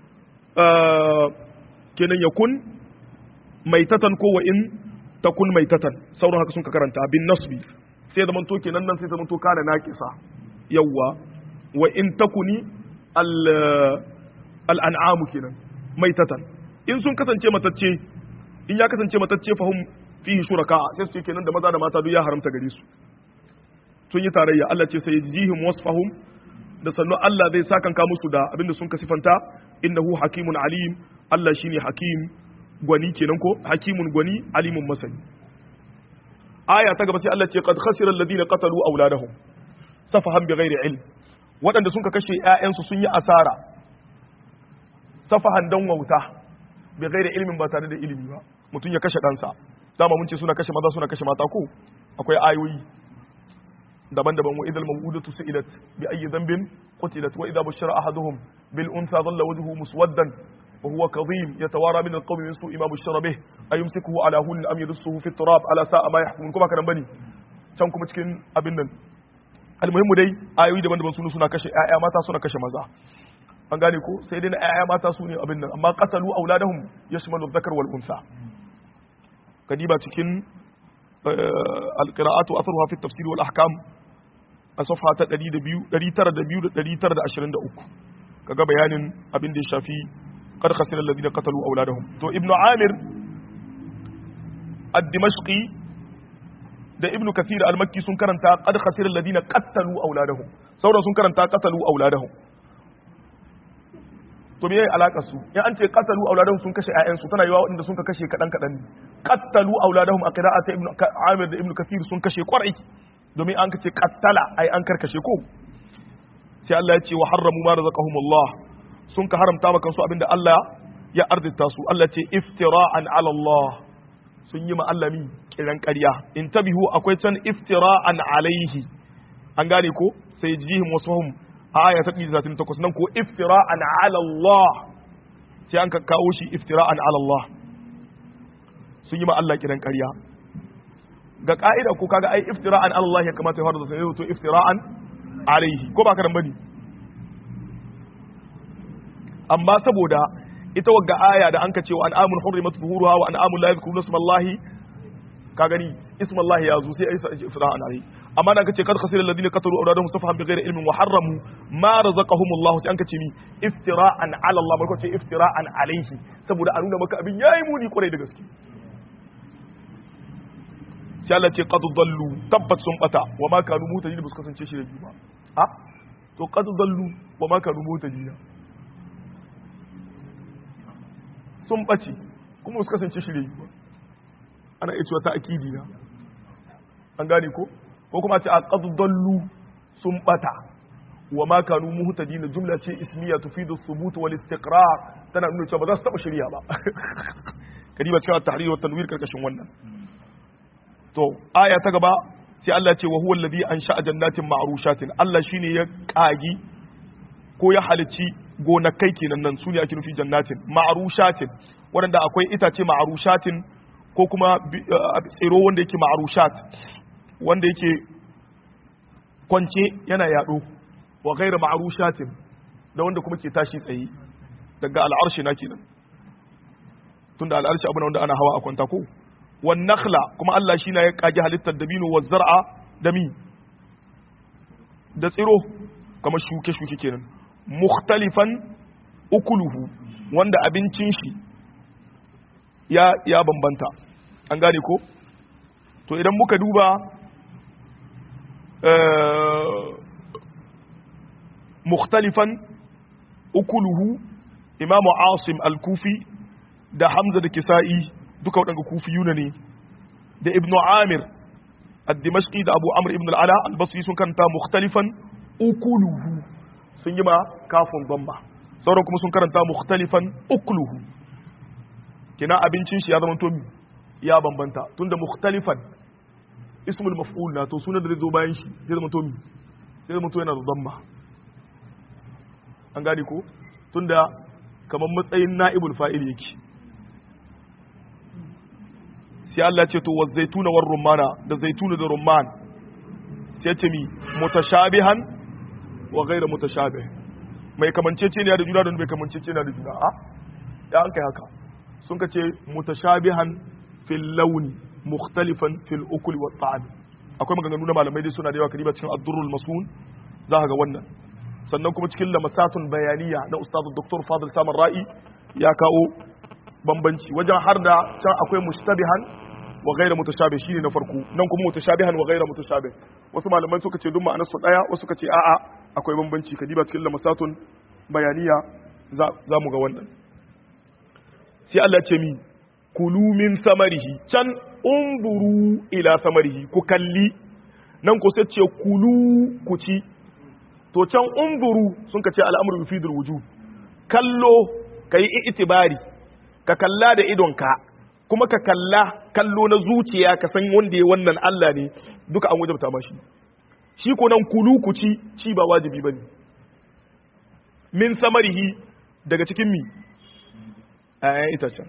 kenan yakun mai tatan ko wa in takun mai tatan sauran haka sun ka karanta bin nasbi sai zaman to kenan nan sai zaman to kana naqisa yawwa wa in takuni al al an'amu kenan mai tatan in sun kasance matacce in ya kasance matacce fahum fihi shuraka sai su ce kenan da maza da mata duk ya haramta gare su sun yi tarayya Allah ce sai jihim wasfahum da sannu Allah zai sakanka musu da abinda sun kasifanta innahu hakimun alim Allah shine hakim gwani kenan ko hakimun gwani alimun masani aya ta gaba sai Allah ce qad khasira alladhina qatalu awladahum safahan bighairi ilm waɗanda sun ka kashe ƴaƴansu sun yi asara safahan dan wauta bighairi ilmin ba tare da ilimi ba mutum ya kashe ɗansa dama mun ce suna kashe maza suna kashe mata ko akwai ayoyi daban-daban wa idal mawudatu su'ilat bi ayyi dhanbin qutilat wa idha bushira ahaduhum bil untha dhalla wajhuhu muswaddan wa huwa kadhim yatawara min al-qawmi min su'i ma bushira bih ayumsikuhu ala hun am yadussuhu fi turab ala sa'a ma yahkumun kuma kana bane can kuma cikin abin nan almuhimmu dai ayoyi daban-daban sunu suna kashe ƴaƴa mata suna kashe maza an gane ko sai dai na ƴaƴa mata su ne abin nan amma qatalu auladahum yashmalu dhakar wal unsa kadiba cikin القراءات واثرها في التفسير والاحكام a safha ta 902 kaga bayanin abin da ya shafi qad khasira alladhina qatalu awladahum to ibnu amir ad-dimashqi da ibnu kathir al-makki sun karanta qad khasira alladhina qatalu awladahum sauran sun karanta qatalu awladahum to me yayi alaka su in an ce qatalu awladahum sun kashe ƴaƴansu tana yiwa waɗanda sun ka kashe kadan kadan ne qatalu awladahum a qira'ata ibnu amir da ibnu kathir sun kashe kwarai domin an kace qattala ai an karkashe ko sai Allah ya ce wa harramu ma razaqahumullah sun ka haramta maka su abinda Allah ya arzita su Allah ce iftira'an ala Allah sun yi ma Allah mi kiran ƙarya in tabihu akwai can iftira'an alaihi an gane ko sai jihim wasfahum a aya ta 138 nan ko iftira'an ala Allah sai an ka kawo shi iftira'an ala Allah sun yi ma Allah kiran ƙarya ga ka'ida ko kaga ai iftira'an Allah ya kamata ya fara da sai to iftira'an alaihi ko ba karan bane amma saboda ita wagga aya da anka cewa an amul hurrimat zuhuruha wa an amul la yadhkuruna ismallahi ka gani ismallahi ya zo sai ai iftira'an alaihi amma da kace kad khasira alladhina qatalu awladahum safahan bighairi ilmin wa harramu ma razaqahum Allah sai anka ce ni iftira'an ala Allah barko ce iftira'an alaihi saboda a nuna maka abin yayi muni kwarai da gaske sai Allah ce qad dallu tabbat sun bata wa ma kanu mutajin ba su kasance shi da biyu ba ha to qad dallu wa ma kanu mutajin sun bace kuma su kasance shi da biyu ba ana iya cewa ta akidi na an gane ko ko kuma ce a qad dallu sun bata wa ma kanu muhtadin jumla ce ismiya tufidu thubut wal istiqrar tana nuna cewa ba za su taba shari'a ba kadiba cewa tahrir wa tanwir karkashin wannan to aya ta gaba sai Allah ce wa huwa alladhi ansha'a jannatin ma'rushatin Allah shine ya kagi ko ya halicci gonakai kenan nan sune ake nufi jannatin ma'rushatin wanda akwai itace ma'rushatin ko kuma tsiro wanda yake ma'rushat wanda yake kwance yana yado wa ghayra ma'rushatin da wanda kuma ke tashi tsaye daga al'arshi na kenan tunda al'arshi abu wanda ana hawa a kwanta ko wan nakhla kuma Allah shi na ya kage halittar dabino wa zar'a da mi da tsiro kamar shuke shuke kenan mukhtalifan ukuluhu wanda abincin shi ya ya bambanta an gane ko to idan muka duba mukhtalifan ukuluhu imamu asim al-kufi da hamza da kisa'i duka waɗanda kufiyuna ne da ibnu amir ad-dimashqi da abu amr ibn al-ala al-basri sun kanta mukhtalifan ukuluhu sun yi ma kafin bamba sauran kuma sun karanta mukhtalifan ukuluhu kina abincin shi ya zama tomi ya bambanta tunda mukhtalifan ismul maf'ul na to sunan da zai zo bayan shi zai zama tomi zai zama to yana da damma an gane ko tunda kamar matsayin na'ibul fa'il yake sai Allah ce to waz zaituna war rumana da zaituna da rumman sai ce mi mutashabihan wa ghayra mutashabih mai kamancece ne da juna da bai kamancece ne da juna a ya an kai haka sun ka ce mutashabihan fil launi mukhtalifan fil ukul wa ta'am akwai maganganu na malamai dai suna da yawa kariba cikin ad-durrul masun za ka ga wannan sannan kuma cikin lamasatun bayaniya na ustadu dr fadil samun ra'i ya kawo bambanci wajen har da can akwai mustabihan wa gaira mutashabih shine na farko nan kuma mutashabihan wa gaira mutashabih wasu malamai suka ce duk ma'anar su daya wasu suka ce a'a akwai bambanci kadiba cikin lamasatun bayaniya za mu ga wannan sai Allah ce mi kulu min samarihi can unzuru ila samarihi ku kalli nan ku sai ce kulu ku ci to can unzuru sun ka ce al'amuru yufidul wujub kallo kai itibari ka kalla da idonka kuma ka kalla kallo na zuciya ka san wanda ya wannan Allah ne duka an wajabta mashi shi ko nan kulu ku ci ci ba wajibi bane min samarihi daga cikin mi ayan itacen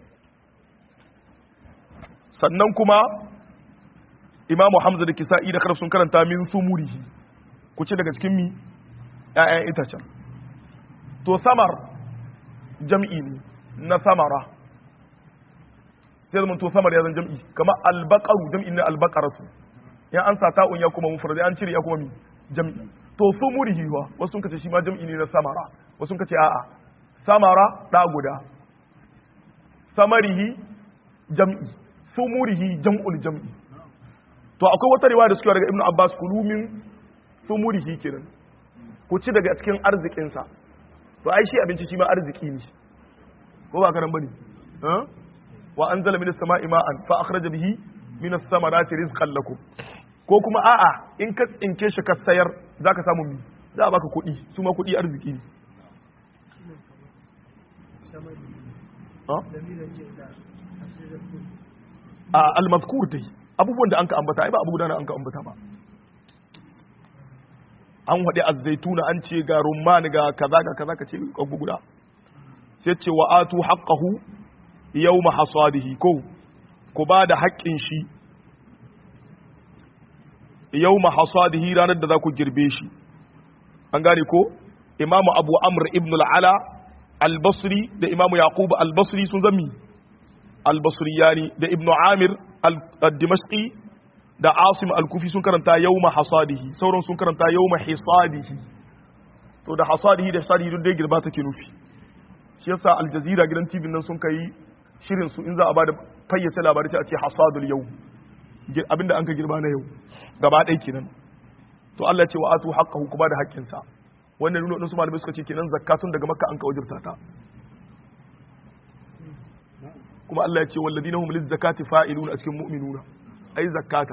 sannan kuma imamu hamza da kisa'i da karf sun karanta min sumurihi ku ci daga cikin mi ‘ya'yan itacen. To, samar jam'i ne na samara, sai zama to samar ya zan jam'i, kama albakaru jam'i na albakaratu, ya an sa ta'un ya kuma mufrad an cire ya kuma mi jam'i. To, su murihi wa, wasu sun kace shi ma jam'i ne na samara, wasu sun kace a'a, samara ɗa guda, samarihi jam'i, su murihi jam'ul jam'i. To, akwai wata riwaya da suke daga Ibn Abbas kulumin su murihi kenan. ku ci daga cikin arzikinsa to ai shi abinci shi ma arziki ne ko ba karan bane wa anzala minas sama'i ma'an fa akhraja bihi minas samarati rizqan lakum ko kuma a'a in ka tsinke shi ka sayar zaka samu mi za a baka kuɗi su ma kuɗi arziki ne a al-mazkur dai abubuwan da an ka ambata ai ba abu guda an ka ambata ba an waɗi azzaituna an ce ga rumman ga kaza ga kaza ka ce ƙagu guda sai ce wa atu haqqahu yawma hasadihi ko ku ba da haƙƙin shi yawma hasadihi ranar da za ku girbe shi an gane ko imamu abu amr ibn al-ala al-basri da imamu yaqub al-basri sun zami al-basriyani da ibn amir al-dimashqi da asim al-kufi sun karanta yawma hasadihi sauran sun karanta yawma hisadihi to da hasadihi da hisadihi duk dai girba take nufi shi yasa al jazeera gidan tv nan sun kai shirin su in za a bada fayyace labari sai a ce hasadul yau abinda an ka girba na yau gaba ɗaya kenan to Allah ya ce wa atu haqqahu kuma da haƙƙin sa wannan nuna su malamai suka ce kenan zakatun daga makka an ka wajibta ta kuma Allah ya ce walladina hum liz zakati fa'iluna a cikin mu'minuna ai zakata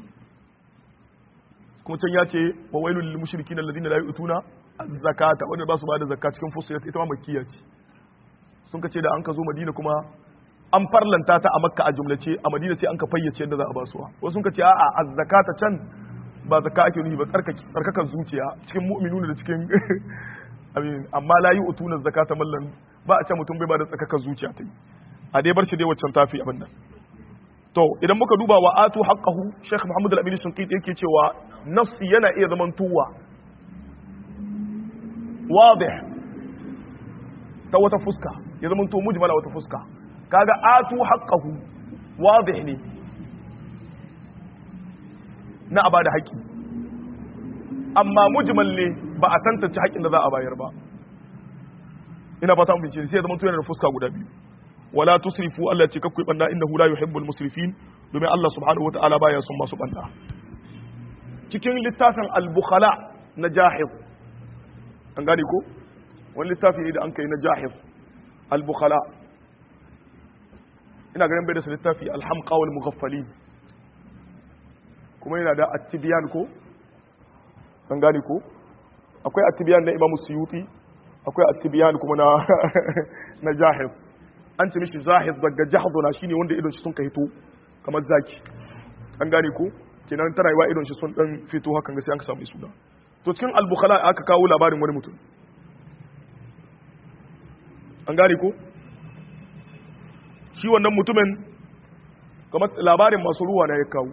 kuma can ya ce wa wailul lil mushrikin alladhina la yu'tuna az-zakata wanda ba su bada zakka cikin fusilat ita ma makkiya ce sun kace da an ka zo Madina kuma an farlanta ta a makka a jumlace a madina sai an ka fayyace yadda za a basuwa wasu sun ka ce a'a az-zakata can ba zakka ake nufi ba tsarkakan zuciya cikin mu'minuna da cikin amin amma la yu'tuna zakata mallan ba a ce mutum bai ba da tsarkakan zuciya ta yi a dai bar shi dai waccan tafi abin nan to idan muka duba wa atu haqqahu Sheikh Muhammad Al-Amin Shinqiti yake cewa nafsi yana iya zaman tuwa wadih ta wata fuska ya zaman to mujmala wata fuska kaga atu haqqahu wadih ne na a bada haƙƙi amma mujmal ne ba a tantance haƙƙin da za a bayar ba ina fata mun sai ya zama to yana da fuska guda biyu wala tusrifu Allah ce kakku banda innahu la yuhibbul musrifin domin Allah subhanahu wataala baya son masu banda cikin littafin al-bukhala na jahid an gane ko wani littafi ne da an kai na jahid al-bukhala ina ganin bai da littafi al-hamqa wal mughaffalin kuma yana da at-tibyan ko an gane ko akwai at-tibyan na Imam Suyuti akwai at-tibyan kuma na na jahid an ce mishi zahid daga jahduna shine wanda idon shi sun ka hito kamar zaki an gane ko kenan tana yi wa idon shi sun dan fito hakan ga sai an ka samu suna to cikin al-bukhala aka kawo labarin wani mutum an gane ko shi wannan mutumin kamar labarin masu ruwa na ya kawo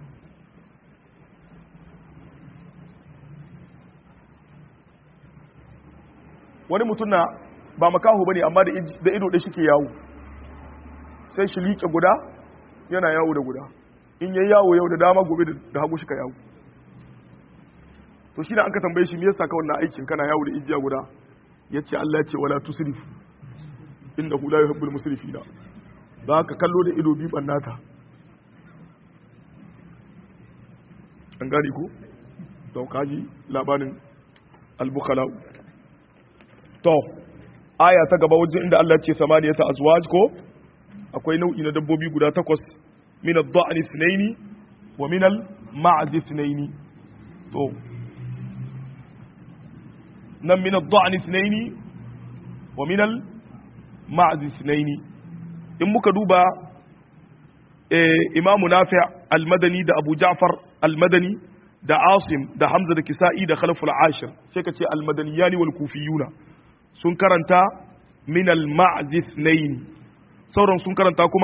wani mutum na ba makaho bane amma da ido da shike yawo sai shi liƙe guda yana yawo da guda in yayi yawo yau da dama gobe da hagu shi ka yawo to shi da an ka tambaye shi me yasa ka wannan aikin kana yawo da ijiya guda yace Allah ya ce wala tusrif innahu la yuhibbul musrifina ba ka kallo da ido bi bannata an gani ko to kaji labarin al-bukhala to aya ta gaba wajen inda Allah ce samaniyata azwaj ko akwai nau'i na dabbobi guda takwas min ad-da'n ithnaini wa min al-ma'z ithnaini to nan min ad-da'n ithnaini wa min al-ma'z ithnaini in muka duba eh imamu nafi' al-madani da abu ja'far al-madani da asim da hamza da kisa'i da khalaf al-ashir sai ka ce al-madaniyani wal kufiyuna sun karanta min al-ma'zith nayn sauran sun karanta kuma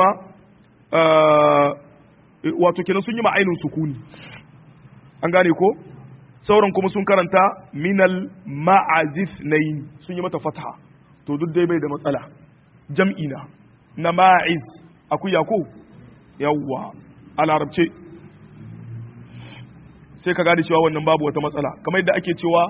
wato kenan sun yi ma'ainin sukuni an gane ko sauran kuma sun karanta min al-ma'azith nayn sun yi mata fatha to duk dai bai da matsala jam'i na na ma'iz akuya ko yawwa a larabce sai ka gane cewa wannan babu wata matsala kamar yadda ake cewa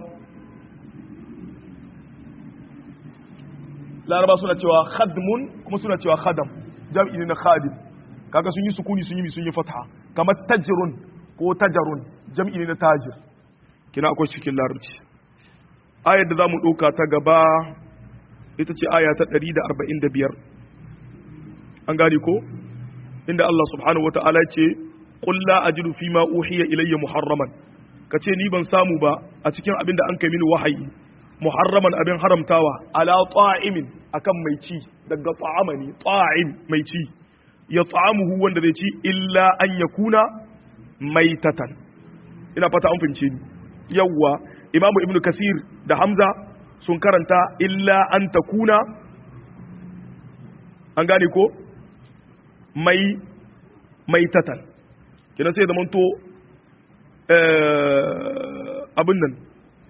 laraba suna cewa khadmun kuma suna cewa khadam jam'i ne na khadim kaga sun yi sukuni sun yi sun yi fatha kamar tajrun ko tajarun jam'i ne na tajir kina akwai cikin larabci ayar da zamu dauka ta gaba ita ce aya ta 145 an gane ko inda Allah subhanahu wata'ala ce qul la ajidu fima uhiya ilayya muharraman kace ni ban samu ba a cikin abin da an kai mini wahayi muharraman abin haramtawa ala ta'imin akan mai ci daga ta'ama ne ta'im mai ci ya ta'amuhu wanda zai ci illa an yakuna maitatan ina fata an fince ni yawwa imamu ibnu kasir da hamza sun karanta illa an takuna an gane ko mai maitatan kina sai zamanto abin nan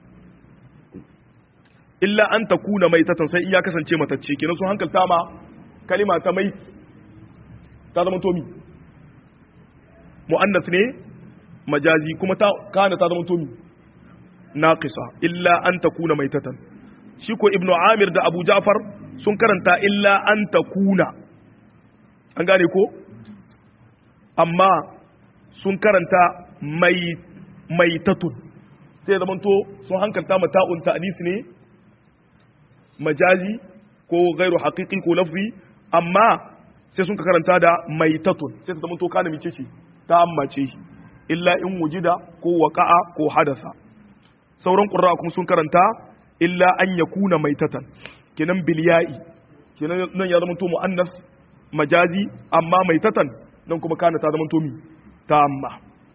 illa an ta kuna mai tatan sai in ya kasance matacce kenan sun hankalta ma kalima ta mai ta zama tomi mu'annas ne majazi kuma ta kana ta zama tomi naqisa illa an ta kuna mai tatan shi ko ibnu amir da abu ja'far sun karanta illa an ta kuna an gane ko amma sun karanta mai mai tatun sai zama to sun hankalta mata'un ta'nis ne majazi ko gairu haƙiƙi ko lafzi amma sai sun ka karanta da maitatun sai ta zama to kana mice ce ta ammace illa in wujida ko waqa'a ko hadasa sauran qurra kuma sun karanta illa an yakuna maitatan kenan bil ya'i kenan nan ya zama to muannas majazi amma mai tatan nan kuma kana ta zama tomi tamma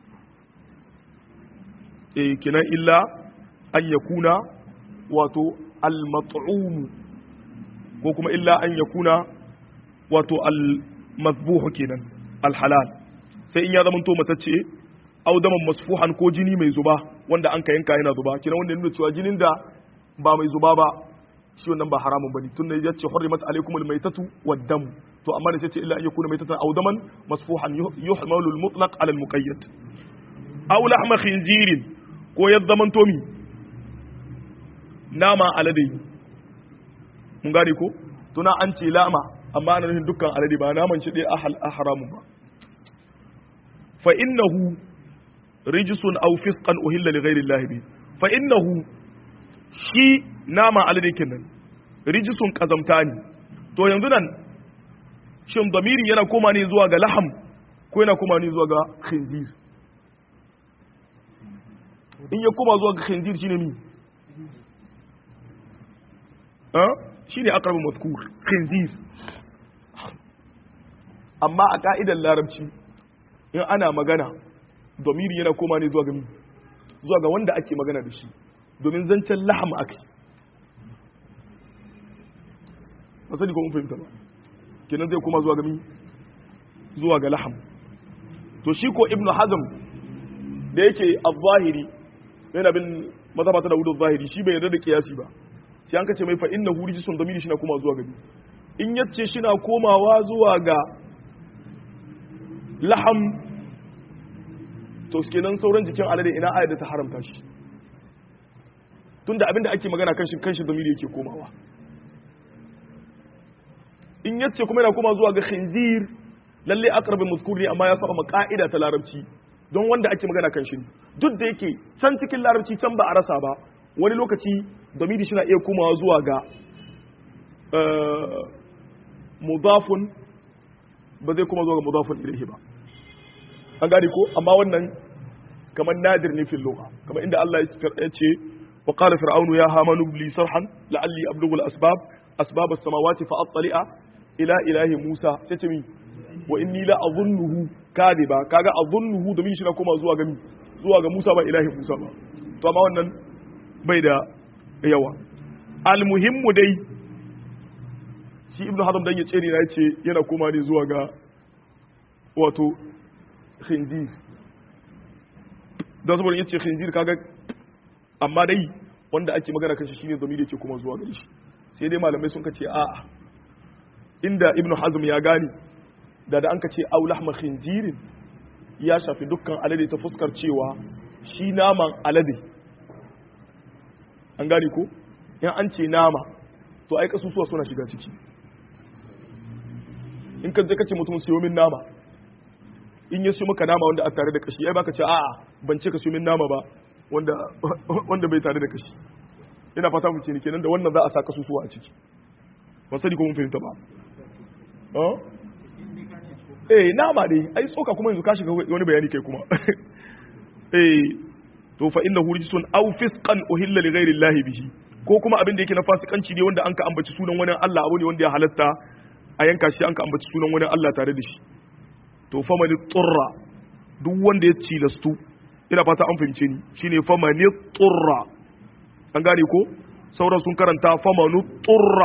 eh kinan illa an yakuna wato al-mat'um ko kuma illa an yakuna wato al-mazbuh kenan al-halal sai in ya zama to matacce au daman masfuhan ko jini mai zuba wanda an ka yanka yana zuba kinan wanda nuna cewa jinin da ba mai zuba ba shi wannan ba haramun bane tunda ya ce hurrimat alaikum almaytatu wad-dam to amma da sai ce illa an yakuna maytatan aw daman masfuhan yuhmalu al-mutlaq ala al-muqayyad aw lahma khinzirin ko ya zaman tomi nama alade mun gane ko tuna an ce lama amma ana nufin dukkan alade ba naman shi dai a haramun ba fa innahu rijisun aw fisqan uhilla li ghayri Allah bi fa innahu shi nama alade kenan rijisun kazamta ne to yanzu nan shin damiri yana koma ne zuwa ga laham ko yana koma ne zuwa ga khinzir in ya koma zuwa ga khinzir shine mi ha shine aqrabu mazkur khinzir amma a ka'idar larabci in ana magana domiri yana koma ne zuwa ga zuwa ga wanda ake magana da shi domin zancen laham ake masani ko mun fahimta ba kenan zai koma zuwa ga mi zuwa ga laham to shi ko ibnu hazm da yake az-zahiri yana bin mazhabata da wudu zahiri shi bai yarda da kiyasi ba sai an kace mai fa innahu rijsun domiri shi na koma zuwa ga in yace shi na komawa zuwa ga laham to kenan sauran jikin alade ina ayar da ta haramta shi tunda abinda ake magana kan shi kan shi zamiri yake komawa in yace kuma yana koma zuwa ga khinzir lalle aqrabul mazkur ne amma ya saba ma ka'ida ta larabci don wanda ake magana kan shi duk da yake can cikin larabci can ba a rasa ba wani lokaci zamiri shi na iya komawa zuwa ga mudafun ba zai kuma zuwa ga mudafun ilaihi ba an gane ko amma wannan kamar nadir ne fil lugha kamar inda Allah ya ce wa qala fir'aunu ya hamanu li sarhan la'alli ablughu al-asbab asbab as-samawati fa attali'a ila ilahi Musa sai ce mi wa inni la adhunnuhu kadiba kaga adhunnuhu da min shi na koma zuwa ga mi zuwa ga Musa ba ilahi Musa ba to amma wannan bai da yawa al-muhimmu dai shi ibnu hazm dan ya tsere na yace yana koma ne zuwa ga wato khinzir don saboda yace khinzir kaga amma dai wanda ake magana kan shi shine zamiri yake kuma zuwa gare shi sai dai malamai sun kace a'a inda ibnu hazm ya gane da da an kace aw lahma khinzirin ya shafi dukkan alade ta fuskar cewa shi naman alade an gane ko in an ce nama to ai kasusuwa suna shiga ciki in ka je kace mutum siyo min nama in ya siyo maka nama wanda a tare da kashi ai baka ce a'a ban ce ka siyo min nama ba wanda wanda bai tare da kashi ina fata mu ce ni kenan da wannan za a sa kasusuwa a ciki ba sani ko mun fahimta ba eh nama dai ai tsoka kuma yanzu ka shiga wani bayani kai kuma eh to fa innahu rijsun aw fisqan uhilla li ghairi llahi bihi ko kuma abin da yake na fasikanci ne wanda an ka ambaci sunan wani Allah abu ne wanda ya halatta a yanka shi an ka ambaci sunan wani Allah tare da shi to fa mani turra duk wanda ya cilastu ina fata an fahimce ni shine fa mani turra an gane ko sauran sun karanta fa manu turra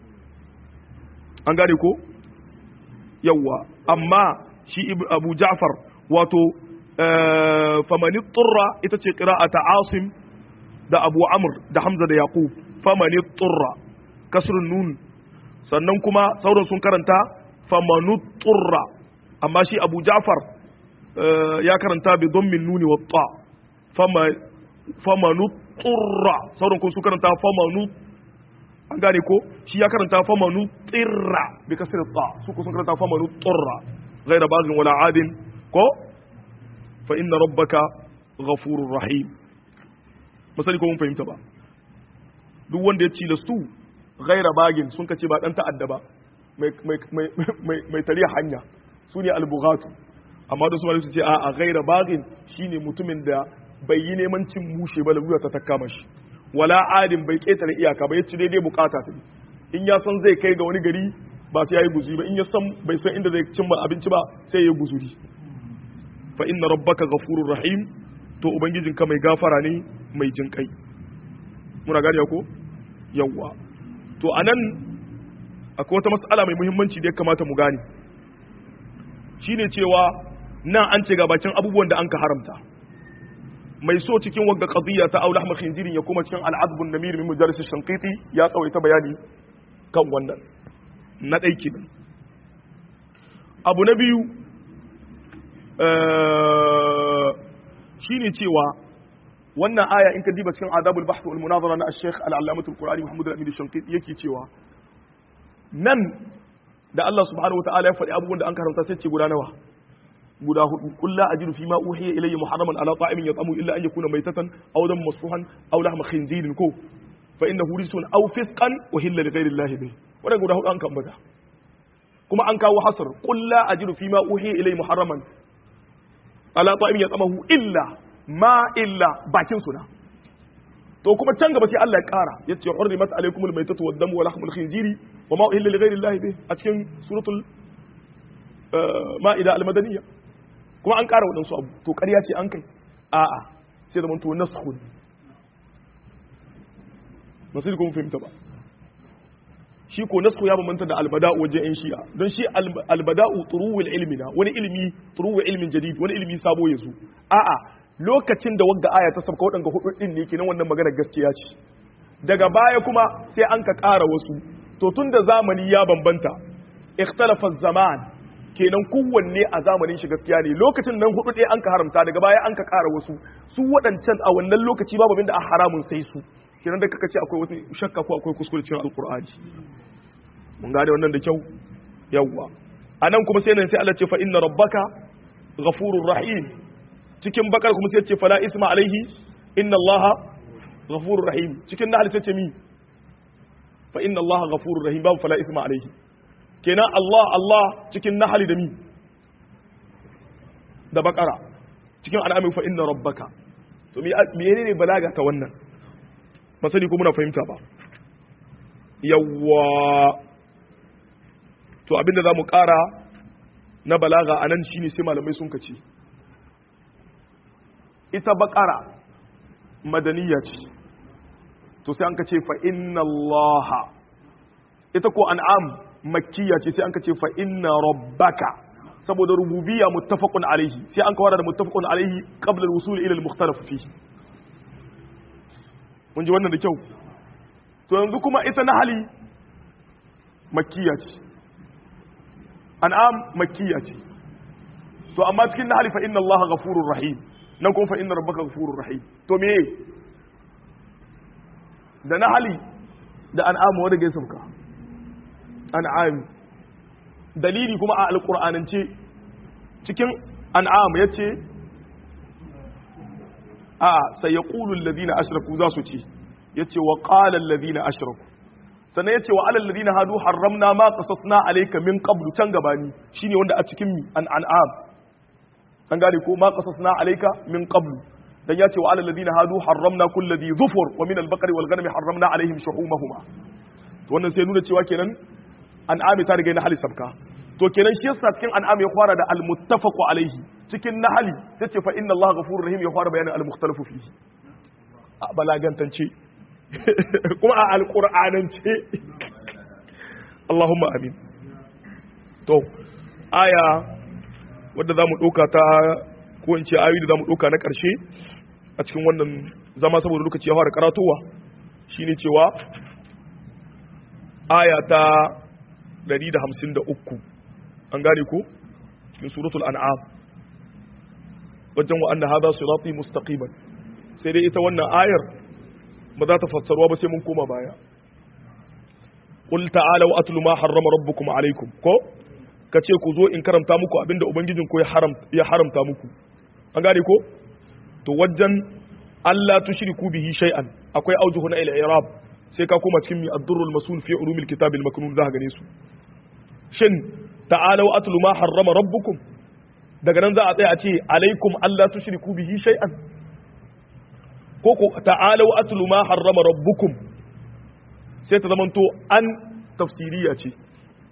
an gane ko yawa amma shi Abu Ja'far wato fa mani turra ita ce qira'ata Asim da Abu Amr da Hamza da Yaqub fa mani turra kasrun nun sannan kuma sauran sun karanta famanu turra amma shi abu ja'far ya karanta bi min nuni wa ta famanu turra sauran kuma sun karanta famanu an gane ko shi ya karanta famanu tsirra bi kasir ta su kuma sun karanta famanu turra ghaira bagin wala adin ko fa inna rabbaka ghafurur rahim misali ko mun fahimta ba duk wanda ya cilastu gaira bagin sun kace ba dan ta'adda ba mai tariya hanya su ne albughatu amma da su ma su ce a gaira bagin shine mutumin da bai yi neman cin mushe ba lalura ta takka mashi wala adin bai ketare iyaka ba yace daidai bukata ta in ya san zai kai ga wani gari ba sai yayi guzuri ba in ya san bai san inda zai cimma abinci ba sai yayi guzuri fa inna rabbaka ghafurur rahim to ubangijinka mai gafara ne mai jin kai muna gane ko yawwa to anan akwai wata mas'ala mai muhimmanci da ya kamata mu gane shine cewa nan an ce ga bakin abubuwan da an ka haramta mai so cikin wagga qadiyya ta aula ahmad khinzirin ya kuma cikin al'adbun namir min mujarris shanqiti ya tsawaita bayani kan wannan na ɗai kenan abu na biyu shine cewa wannan aya in ka diba cikin adabul bahth wal munazara na al-sheikh al-allamatul qur'ani muhammad al-amin shanqiti yake cewa nan da Allah subhanahu wataala ya faɗi abubuwan da an karanta sai ce guda nawa guda hudu qul la ajidu fima uhiya ilayya muharraman ala ta'imin yat'amu illa an yakuna maytatan aw dam masfuhan aw lahma khinzirin ko fa innahu rijsun aw fisqan uhilla li ghayri allahi bih wannan guda hudu an kambata kuma an kawo hasr qul la ajidu fima uhiya ilayya muharraman ala ta'imin yat'amu illa ma illa bakin suna to kuma can gaba sai Allah ya kara yace hurrimat alaykumul maytatu wad damu wa lahmul khinziri wa ma uhilla li ghayri allahi bih a cikin suratul ma'ida al-madaniyya kuma an ƙara waɗansu abu to ƙarya ce an kai a'a sai da manto naskhun masu kuma fahimta ba shi ko naskhu ya bambanta da albada'u wajen yan shi'a don shi albada'u turuwul ilmi na wani ilmi turuwul ilmin jadid wani ilmi sabo ya zo a'a lokacin da wagga aya ta sabka waɗanga hudu din ne kenan wannan magana gaskiya ce daga baya kuma sai an ka ƙara wasu to tun da zamani ya bambanta ikhtalafa zaman kenan kowanne a zamanin shi gaskiya ne lokacin nan hudu ɗaya an ka haramta daga baya an ka ƙara wasu su waɗancan a wannan lokaci babu abin da a haramun sai su kenan da kaka ce akwai wata shakka ko akwai kuskure cikin alkur'ani mun gane wannan da kyau yawwa anan kuma sai nan sai Allah ce fa inna rabbaka ghafurur rahim cikin bakar kuma sai ce fala isma alaihi inna allaha ghafurur rahim cikin nahl sai ce mi fa inna allaha ghafurur rahim babu fala isma alaihi kenan Allah Allah cikin nahali da mi da bakara cikin al'amin fa inna rabbaka to me ne balaga ta wannan masani ko muna fahimta ba yawwa to abinda za mu kara na balaga a nan shine sai malamai sun kace ita bakara madaniya ce to sai an kace fa inna allaha ita ko an'am makkiya ce sai an ka ce fa inna rabbaka saboda rububiyya muttafaqun alaihi sai an kawara da muttafaqun alaihi qabla al-wusul ila al-mukhtalaf fihi mun ji wannan da kyau to yanzu kuma ita nahali makkiya ce an'am makkiya ce to amma cikin nahali fa inna allaha ghafurur rahim nan kuma fa inna rabbaka ghafurur rahim to me da nahali da an'am wanda gaisa ka an'am dalili kuma a alƙur'anance cikin an'am ya ce a sai ya ƙulun ladina ashiraku za su ce ya ce wa ƙalan ladina ashiraku sannan ya ce wa alal ladina hadu haramna ma qasasna alayka min qablu can gabani shine wanda a cikin mi an an'am an gane ko ma qasasna alayka min qablu dan ya ce wa alal ladina hadu haramna kulli dhi dhufur wa min al-baqari wal ghanami haramna alaihim shuhumahuma to wannan sai nuna cewa kenan an'ami ta riga na hali sabka to kenan shi yasa cikin an'ami ya fara da al-muttafaqu alaihi cikin nahali sai ce fa inna allaha ghafurur rahim ya fara bayanin al-mukhtalafu fihi a balagantance kuma a alqur'anance Allahumma amin to aya wadda zamu dauka ta ko in ce ayoyi da zamu dauka na karshe a cikin wannan zama saboda lokaci ya fara karatowa shine cewa aya ta 153 an gane ko cikin suratul an'am wajen wa anna hadha sirati mustaqiman sai dai ita wannan ayar ba za ta fassarwa ba sai mun koma baya qul ta'alu atlu ma harrama rabbukum alaykum ko kace ku zo in karanta muku abinda ubangijin ku ya haram ya haramta muku an gane ko to wajen Allah tushriku bihi shay'an akwai aujuhu na al-i'rab sai ka koma cikin mi ad-durrul masul fi ulumil kitab al-maknun za ka gane su shin ta'alau atlu ma harrama rabbukum daga nan za a tsaya a ce alaikum Allah tushriku bihi shay'an ko ko ta'alau atlu ma harrama rabbukum sai ta zamanto an tafsiriya ce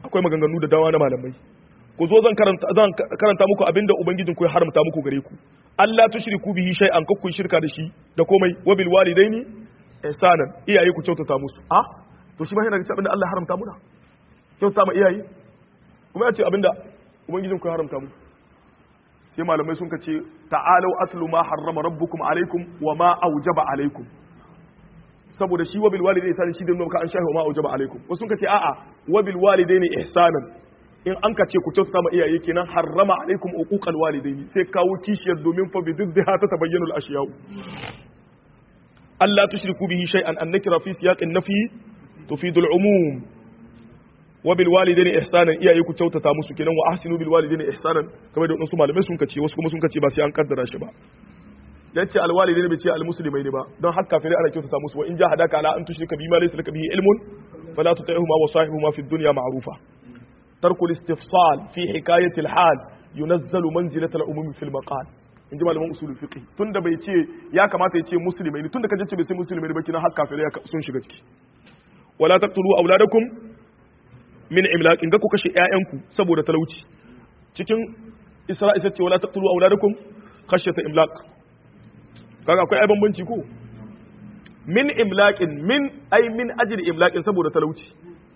akwai maganganu da dawa na malamai ku zo zan karanta zan karanta muku abinda ubangijin ku ya haramta muku gare ku Allah tushriku bihi shay'an kakku shirka da shi da komai wa bil walidaini ihsanan iyaye ku kyautata musu a to shi ma yana da abinda Allah ya haramta muna kyautata ma iyaye kuma ya ce abinda ubangijin ku ya haramta mu sai malamai sun ce ta'alau atlu ma harrama rabbukum alaikum wa ma aujaba alaikum saboda shi wabil walidai ihsanan shi da nuna ka an shahi wa ma aujaba alaikum wasu sun ce a'a wabil walidaini ihsanan in an ka ce ku kyautata ma iyaye kenan harrama alaikum uquqal walidaini sai kawo kishiyar domin fa bididdiha ta tabayyanu al-ashya'u Allah tushriku bihi shay'an an nakira fi siyaqin nafi tufidu al-umum wa bil walidaini ihsanan iyaye ku kyautata musu kenan wa ahsinu bil walidaini ihsanan kamar da wasu malamai sun kace wasu kuma sun kace ba sai an kaddara shi ba yace al walidaini bai ce al muslimaini ba don har kafirai ana kyautata musu wa in jahadaka ala an tushrika bima laysa laka bihi ilmun fala tuti'huma wa sahibuhuma fid dunya ma'rufa ترك الاستفصال في حكاية الحال ينزل منزلة الأمم في المقال in ji malaman usulul fiqh tunda bai ce ya kamata ya ce musulmai ne tunda kaje ce bai sai musulmai ne ba kina har kafirai sun shiga ciki wala taqtulu auladakum min imlaq in ga ku kashe ƴaƴanku saboda talauci cikin isra'i sai ce wala taqtulu auladakum khashyata imlaq kaga akwai ai bambanci ko min imlaqin min ai min ajli imlaqin saboda talauci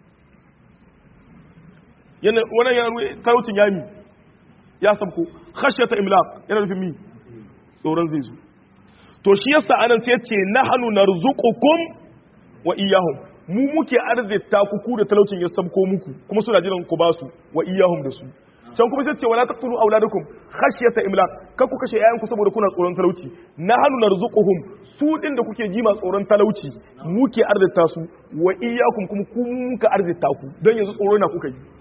yana wannan yana talaucin ya mi ya sabko khashyata imlaq yana nufin mi tsoron zai zo to shi yasa anan sai yace nahnu narzuqukum wa iyyahum mu muke arzita ku ku da talaucin ya sabko muku kuma suna jiran ku basu wa iyyahum da su can kuma sai ce wala taqtulu auladakum khashyata imlaq kar ku kashe yayanku saboda kuna tsoron talauci nahnu narzuquhum su din da kuke jima tsoron talauci muke arzita su wa iyyakum kuma ku muka arzita ku don yanzu tsoro na kuka yi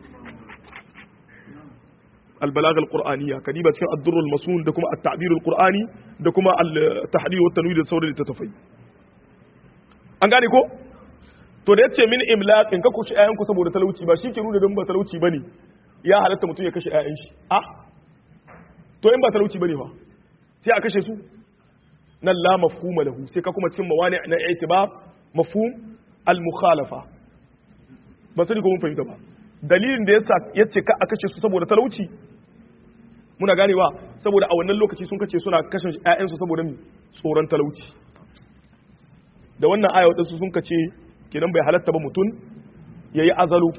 البلاغه القرانيه كديبه cikin الدر المسون da kuma التعبير القراني da kuma التحرير والتنوير da sauran littattafai an gane ko to da yace min imlaqin ka kushi ayanku saboda talauci ba shi ke nuna dan ba talauci bane ya halatta mutum ya kashe ayan shi ah to in ba talauci bane fa sai a kashe su nan la mafhuma lahu sai ka kuma cikin mawani na i'tibar mafhum al mukhalafa ba sai ko mun fahimta ba dalilin da yasa yace ka a kashe su saboda talauci muna ganewa saboda a wannan lokaci sun kace suna kashe ƴaƴansu saboda tsoron talauci da wannan aya wadansu sun kace kenan bai halatta ba mutum yayi azalu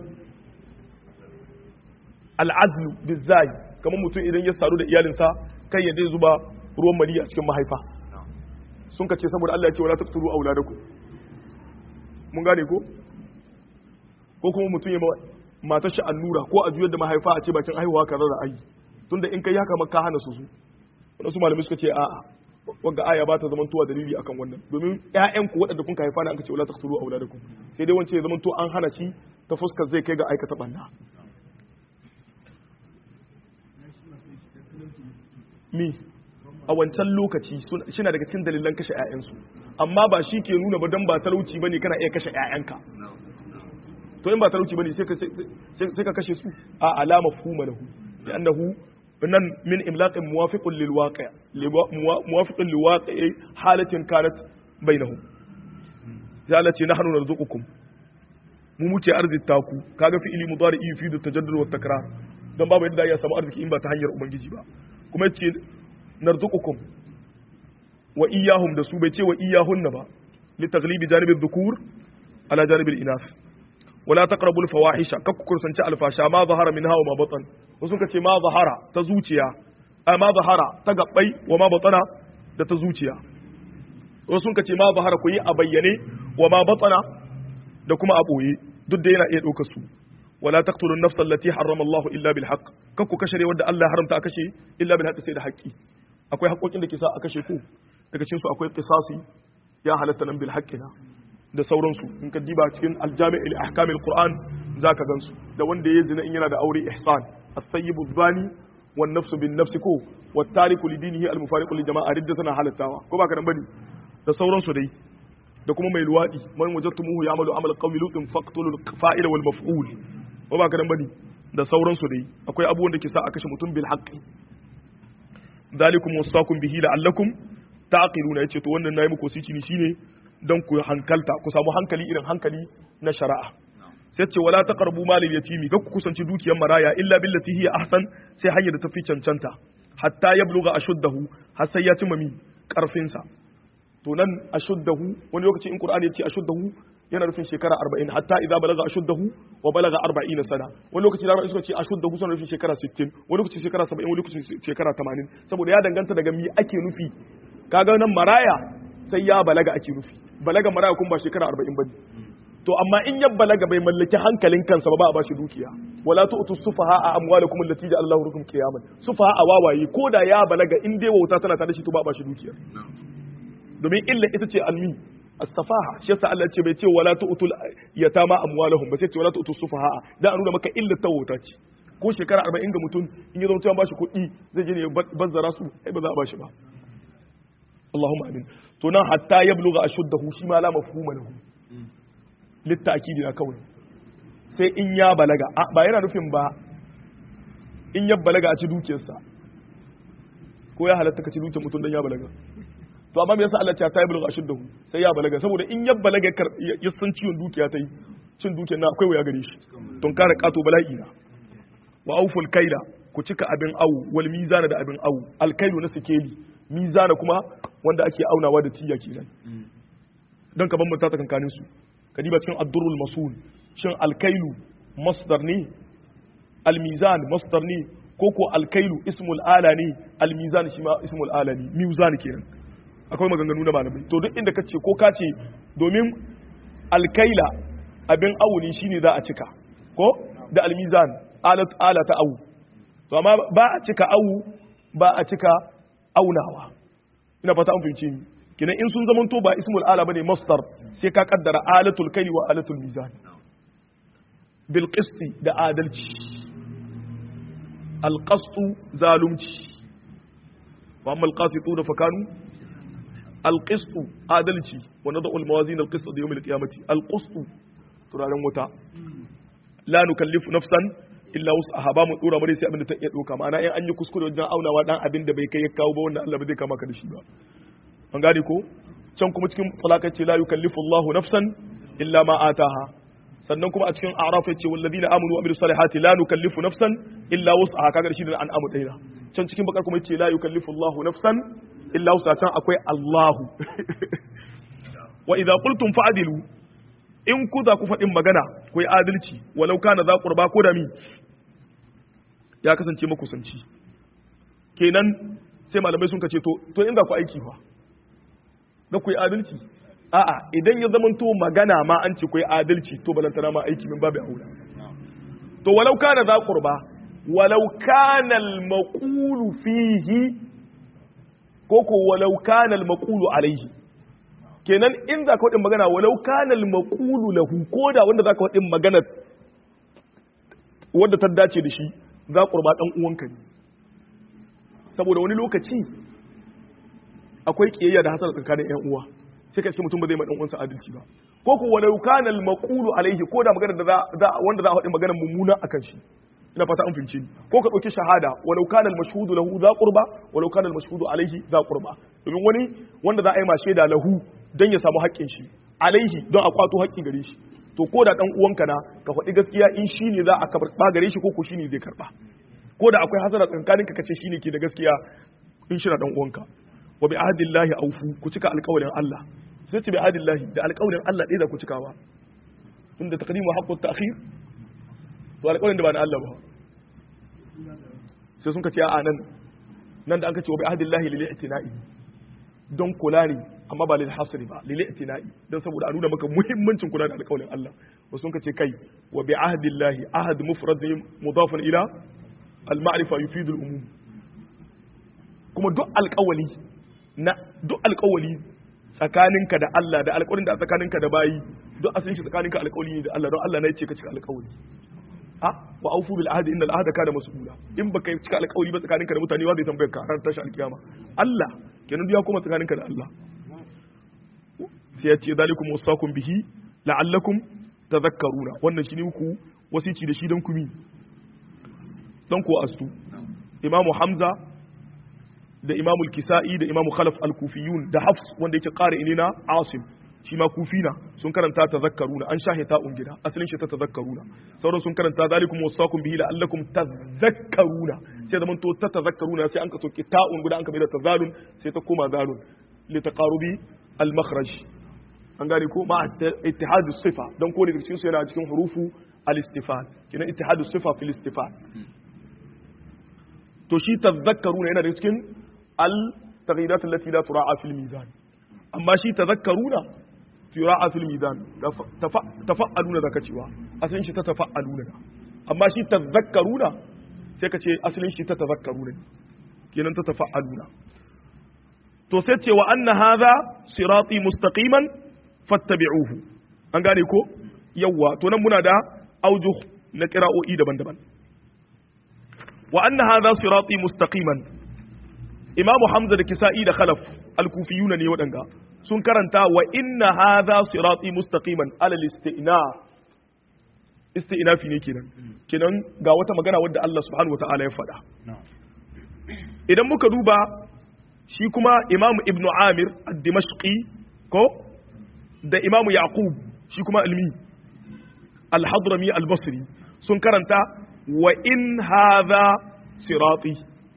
al'azlu bizai kamar mutum idan ya saru da iyalinsa kai ya dai zuba ruwan mali a cikin mahaifa sun kace saboda Allah ya ce wala taqtulu auladakum mun gane ko ko kuma mutum ya matar shi allura ko a juyar da mahaifa a ce bakin haihuwa ka rara ayi tunda in kai haka maka hana su su wanda su malamai suka ce a'a wanga aya ba ta zaman tuwa dalili akan wannan domin ƴaƴan ku waɗanda kun haifa ne an ce wala taqtulu auladakum sai dai wance ya zaman to an hana shi ta fuskar zai kai ga aikata banna mi a wancan lokaci suna daga cikin dalilan kashe ƴaƴansu amma ba shi ke nuna ba dan ba talauci bane kana iya kashe ƴaƴanka to in ba talauci bane sai ka sai ka kashe su a alama fuma lahu li'annahu nan min imlaqin muwafiqun lil waqi' muwafiqun lil waqi' halatin kanat bainahum ya Allah ce nahnu narzuqukum mu muke arzita ku kaga fi'ili mudari yufidu tajaddud wa takrar dan babu yadda ya samu arziki in ba ta hanyar ubangiji ba kuma yace narzuqukum wa iyyahum da su bai ce wa iyyahunna ba li taghlibi janibi dhukur ala janibi al-inath wala taqrabul fawahisha kakku kursanci alfasha ma zahara minha wa ma batan wasu ka ce ma zahara ta zuciya a ma zahara ta gabbai wa ma batana da ta zuciya wasu ka ce ma zahara ku yi a bayyane wa ma batana da kuma a boye duk da yana iya ɗaukar su wala taqtulu an-nafsa allati harrama Allah illa bil haqq kakku kashe wanda Allah ya haramta a kashe illa bil haqq sai da haƙƙi akwai haƙƙoƙin da ke sa a kashe ku daga cikin su akwai qisasi ya halatta nan bil haqqina da sauransu in ka diba cikin aljami' il ahkam alquran zaka gansu da wanda ya zina in yana da aure ihsan as-sayyibu zani wan nafsu bin nafsi ko wat tariku li dinihi al mufariqu li jama'a riddatan halattawa ko baka nan bane da sauransu dai da kuma mai luwadi man wajadtumuhu ya'malu amal qawmi lutin faqtulul fa'ila wal maf'ul ko baka nan bane da sauransu dai akwai abubuwan da ke sa a kashe mutum bil haqqi dalikum wasaqum bihi la'allakum ta'qiluna yace to wannan nayi muku wasici ne shine don ku hankalta ku samu hankali irin hankali na shari'a sai ce wala taqrabu malil yatimi ga ku kusanci dukiyar maraya illa billati hiya ahsan sai hanyar da tafi cancanta hatta yabluga ashuddahu har sai ya cimma mi karfin sa to nan ashuddahu wani lokaci in qur'ani ya ce ashuddahu yana nufin shekara 40 hatta idza balaga ashuddahu wa balaga 40 sana wani lokaci da suka ce ashuddahu suna nufin shekara 60 wani lokaci shekara 70 wani lokaci shekara 80 saboda ya danganta daga mi ake nufi kaga nan maraya sai ya balaga ake nufi balaga maraya kuma ba shekara 40 bane to amma in ya balaga bai mallaki hankalin kansa ba ba a bashi dukiya wala tu'tu sufaha a amwalakum allati ja'ala Allahu lakum qiyaman sufaha a wawaye ko da ya balaga in dai wauta tana tare da shi to ba a bashi dukiya domin illa ita ce almi as-safaha shi yasa Allah ce bai ce wala tu'tul yatama amwalahum ba sai ce wala tu'tu sufaha da an nuna maka illa ta wauta ce ko shekara 40 ga mutum in ya zama cewa bashi kuɗi zai je ne bazzara su ai ba za a bashi ba Allahumma amin to nan hatta yabluga ashuddahu shi ma la mafhuma lahu littakidi na kawai sai in ya balaga ba yana nufin ba in ya balaga a ci dukiyarsa ko ya halatta ka ci dukiyar mutum don ya balaga to amma me yasa Allah ya ta yi bulga ashuddahu sai ya balaga saboda in ya balaga ya san ciwon dukiya ta yi cin dukiyar na akwai waya gare shi don kare kato bala'i na wa auful kaila ku cika abin awu wal mizana da abin awu alkailu na sikeli mizana kuma wanda ake aunawa da tiya kenan don ka bambanta tsakankanin su kadiba cikin addurul masul shin alkailu masdar ne almizan masdar ne ko ko alkailu ismul ala ne almizan shi ma ismul ala ne mizan kenan akwai maganganu na malamai to duk inda kace ko kace domin alkaila abin auni shine za a cika ko da almizan alat ala ta awu to amma ba a cika awu ba a cika aunawa ina fata an fahimce ni kina in sun zamanto ba ismul ala bane masdar sai ka kaddara alatul kayli wa alatul mizan bil qisti da adalci al qastu zalumci wa amma al qasituna fa kanu al qistu adalci wa nadu al mawazin al qist da yawm al qiyamati al qistu turaren wuta la nukallifu nafsan illa wus'aha ba mu dora mare sai abin da ta iya doka ma'ana in an yi kuskure wajen aunawa dan abin da bai kai ya kawo ba wannan Allah ba zai kama ka da shi ba an gane ko can kuma cikin talaka ce la yukallifu Allahu nafsan illa ma ataha sannan kuma a cikin a'raf yace walladina amanu wa amilus salihati la nukallifu nafsan illa wus'aha kaga shi da an amu daina can cikin bakar kuma yace la yukallifu Allahu nafsan illa wus'aha can akwai Allahu wa idza qultum fa'dilu in ku za ku faɗin magana ku yi adalci walau kana za qurba ko da mi ya kasance makusanci kenan sai malamai sun kace to to in za ku aiki fa da ku yi adalci a'a idan ya zamanto magana ma an ce ku yi adalci to balantana ma aiki min babu aula to walau kana za qurba walau kana al maqulu fihi ko ko walau kana al maqulu alaihi kenan in za ka wadin magana walau kana al maqulu lahu ko da wanda za ka wadin magana wanda ta dace da shi za qurba dan uwanka ne saboda wani lokaci akwai kiyayya da hasara tsakanin ƴan uwa sai ka ce mutum ba zai ma dan uwansa adalci ba ko ko walau kana al-maqulu alaihi ko da magana da za wanda za a faɗi magana mummuna akan shi ina fata an fince ni ko ka dauki shahada walau kana al-mashhudu lahu za qurba walau kana al-mashhudu alaihi za qurba domin wani wanda za a yi ma shaida lahu dan ya samu haƙƙin shi alaihi don a kwato haƙƙi gare shi to ko da dan uwanka na ka faɗi gaskiya in shi ne za a karɓa gare shi ko ko shi ne zai karɓa ko da akwai hasara tsakaninka kace shi ne ke da gaskiya in shi na dan uwanka wa bi ahdillahi awfu ku cika alƙawarin Allah sai ce bi ahdillahi da alƙawarin Allah ɗaya da ku cikawa inda taqdimu haqqu ta'khir to alƙawarin da ba na Allah ba sai sun ka ce a nan nan da an ka ce wa bi ahdillahi lil i'tina'i don kula ne amma ba lil hasri ba lil i'tina'i dan saboda a nuna maka muhimmancin kula da alƙawarin Allah wasu sun ka ce kai wa bi ahdillahi ahad mufrad mudafun ila al ma'rifa yufidu al umum kuma duk alƙawali na duk alƙawali tsakaninka da Allah da alƙawarin da tsakaninka da bayi duk asalin shi tsakaninka alƙawali ne da Allah don Allah ne ya ce ka cika alƙawali a wa aufu bil ahdi innal ahda kana mas'ula in baka cika alƙawali ba tsakaninka da mutane wa zai tambaye ka har tashi alƙiyama Allah kenan duk ya koma tsakaninka da Allah sai ya ce zalikum wasakum bihi la'allakum tadhakkaruna wannan shine ku wasici da shi dan kumi dan ko astu imamu hamza da imamu kisa'i da imamu khalaf al-kufiyun da hafs wanda yake ƙara inina asim shi ma kufina sun karanta tazakkaruna an shahe ta'un gida asalin shi ta tazakkaruna sauran sun karanta zalikum wasaqum bihi la'allakum tazakkaruna sai zaman to ta tazakkaruna sai an ka soke ta'un guda an ka mai da tazalun sai ta koma zalun li taqarubi al makhraj an gane ko ma ittihad sifa dan ko ne cikin su yana cikin hurufu al istifal kina ittihad sifa fil istifal to shi tazakkaruna yana da cikin al taghirat allati la tura'a fil mizan amma shi tazakkaruna tura'a fil mizan tafa'aluna zaka cewa asalin shi ta tafa'aluna amma shi tazakkaruna sai ka ce asalin shi ta tazakkaruna kenan ta tafa'aluna to sai ce wa anna hadha sirati mustaqiman fattabi'uhu an gane ko yawa to nan muna da aujuh na qira'o'i daban-daban wa anna hadha sirati mustaqiman imamu hamza da kisa'i da khalaf al-kufiyuna ne wadanga sun karanta wa inna hadha sirati mustaqiman ala al-istina istinafi ne kenan kenan ga wata magana wadda Allah subhanahu wataala ya faɗa idan muka duba shi kuma imam ibn amir ad-dimashqi ko da imam yaqub shi kuma almi al-hadrami al-basri sun karanta wa in hadha sirati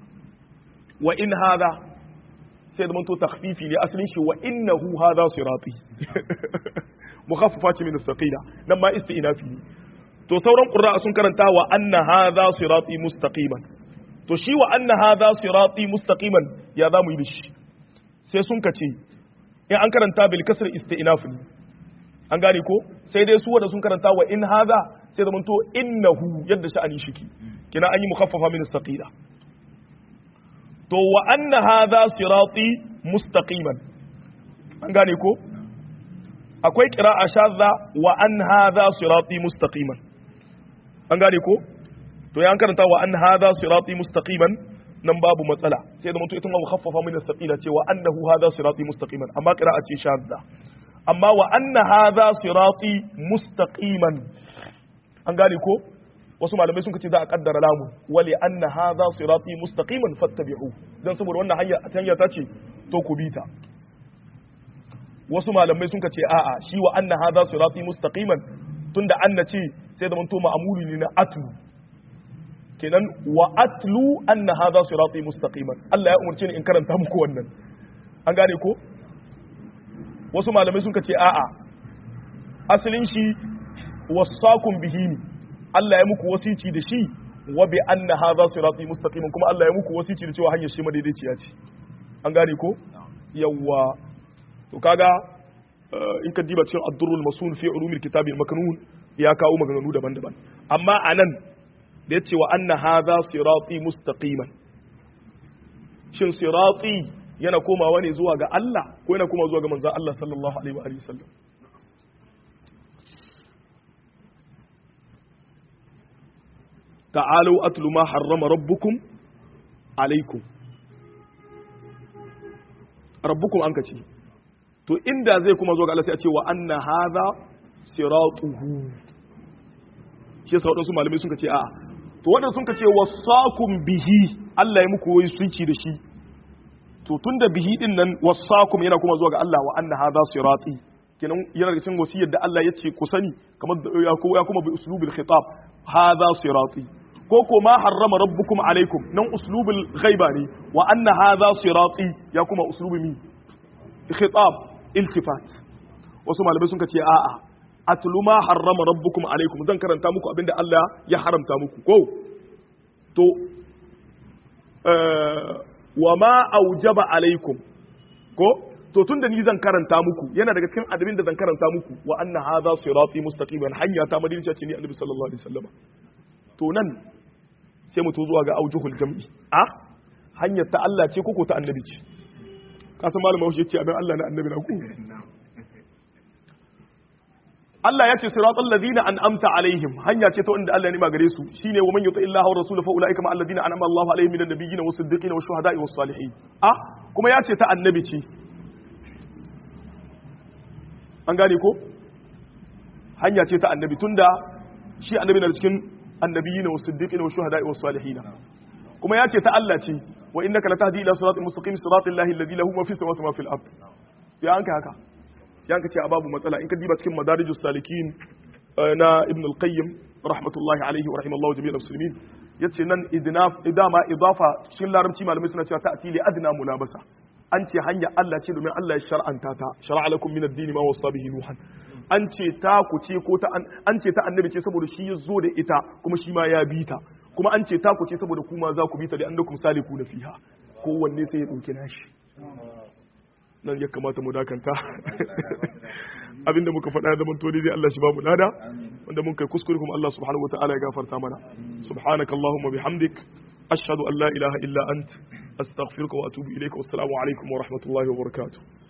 wa in hadha sai da manto takhfifi ne asalin shi wa innahu hadha sirati mukhaffafa ce min as-saqila nan ma isti'nafi ne to sauran qurra sun karanta wa anna hadha sirati mustaqiman to shi wa anna hadha sirati mustaqiman ya zamu yi dashi sai sun kace in an karanta bil kasr isti'naf ne an gane ko sai dai su wanda sun karanta wa in hadha sai da manto innahu yadda sha'ani shiki kina an yi mukhaffafa min as-saqila to wa anna hadha sirati mustaqiman an gane ko akwai qira'a shadda wa an hadha sirati mustaqiman an gane ko to ya an karanta wa an hadha sirati mustaqiman nan babu matsala sai da mutum ita ma mukhaffafa min as-saqila cewa annahu hadha sirati mustaqiman amma qira'a ce shadda amma wa anna hadha sirati mustaqiman an gane ko wasu malamai sun ce za a kaddara lamun wali anna hadha sirati mustaqiman fattabi'u dan saboda wannan hanya hanya ta ce to ku bi ta wasu malamai sun ce a'a shi wa anna hadha sirati mustaqiman tunda anna ce sai da manto ma'amuli ne na atlu kenan wa atlu anna hadha sirati mustaqiman Allah ya umarce ni in karanta muku wannan an gane ko wasu malamai sun ce a'a asalin shi wasakum bihi Allah ya muku wasici da shi wa bi anna hadha sirati mustaqiman kuma Allah ya muku wasici da cewa hanyar shi madaidaiciya ce an gane ko yawa to kaga in ka diba cikin ad-durrul masun fi ulumil kitab al-maknun ya kawo maganganu daban-daban amma anan da yace wa anna hadha sirati mustaqiman shin sirati yana komawa ne zuwa ga Allah ko yana komawa zuwa ga manzon Allah sallallahu alaihi wa alihi wasallam تعالوا أتل ما حرم ربكم عليكم ربكم أنك تي to inda zai kuma zo ga Allah sai a ce wa anna hadha siratuhu shi yasa wadansu malamai sun ce a'a to wadanda sun ce wasakum bihi Allah ya muku wai sunci da shi to tunda bihi din nan wasakum yana kuma zuwa ga Allah wa anna hadha sirati kenan yana daga cikin wasiyar da Allah ya ce ku sani kamar ya kuma bi uslubil khitab hadha sirati ko ko ma harrama rabbukum alaikum nan uslubul ghaiba ne wa anna hadha sirati ya kuma uslubi mi khitab iltifat wasu malamai sun ce a'a atlu ma harrama rabbukum alaikum zan karanta muku abinda Allah ya haramta muku ko to wa ma aujaba alaikum ko to tunda ni zan karanta muku yana daga cikin adabin da zan karanta muku wa anna hadha sirati mustaqiman hanya ta madina ce ni annabi sallallahu alaihi wasallam to nan sai mu to zuwa ga aujuhul jam'i a hanyar ta Allah ce koko ta annabi ce ka san malama shi ce abin Allah na annabi na ku Allah ya ce siratal ladina an'amta alaihim hanya ce ta wanda Allah ya nima gare su shine wa man yuti illahi wa rasulahu fa ulaika ma alladina an'ama Allahu alaihim minan nabiyyin was siddiqin was shuhada'i was salihin a kuma ya ce ta annabi ce an gane ko hanya ce ta annabi tunda shi annabi na cikin annabiyina was siddiqina was shuhada'i was salihin kuma ya ce ta Allah ce wa innaka latahdi ila siratin mustaqim siratil lahi alladhi lahu ma fis samawati wa ma fil ard ya anka haka sai an ka ce a babu matsala in ka diba cikin madarijus salikin na ibn al-qayyim rahmatullahi alaihi wa rahimallahu jami'al muslimin yace nan idnaf idama idafa cikin larabci malamai suna cewa ta'ti li adna mulabasa an ce hanya Allah ce domin Allah ya shar'anta ta shar'a lakum min ad-din ma wasa bihi nuhan an ce ta ku ce ko ta an ce ta annabi ce saboda shi ya zo da ita kuma shi ma ya bi ta kuma an ce ta ku ce saboda kuma za ku bi ta da annakum saliku na fiha kowanne sai ya dauki nashi nan ya kamata mu dakanta abinda muka faɗa da manto dai Allah shi ba mu lada wanda mun kai kuskure kuma Allah subhanahu wataala ya gafarta mana subhanakallahumma bihamdik ashhadu an la ilaha illa ant astaghfiruka wa atubu ilayka wassalamu alaikum wa rahmatullahi wa barakatuh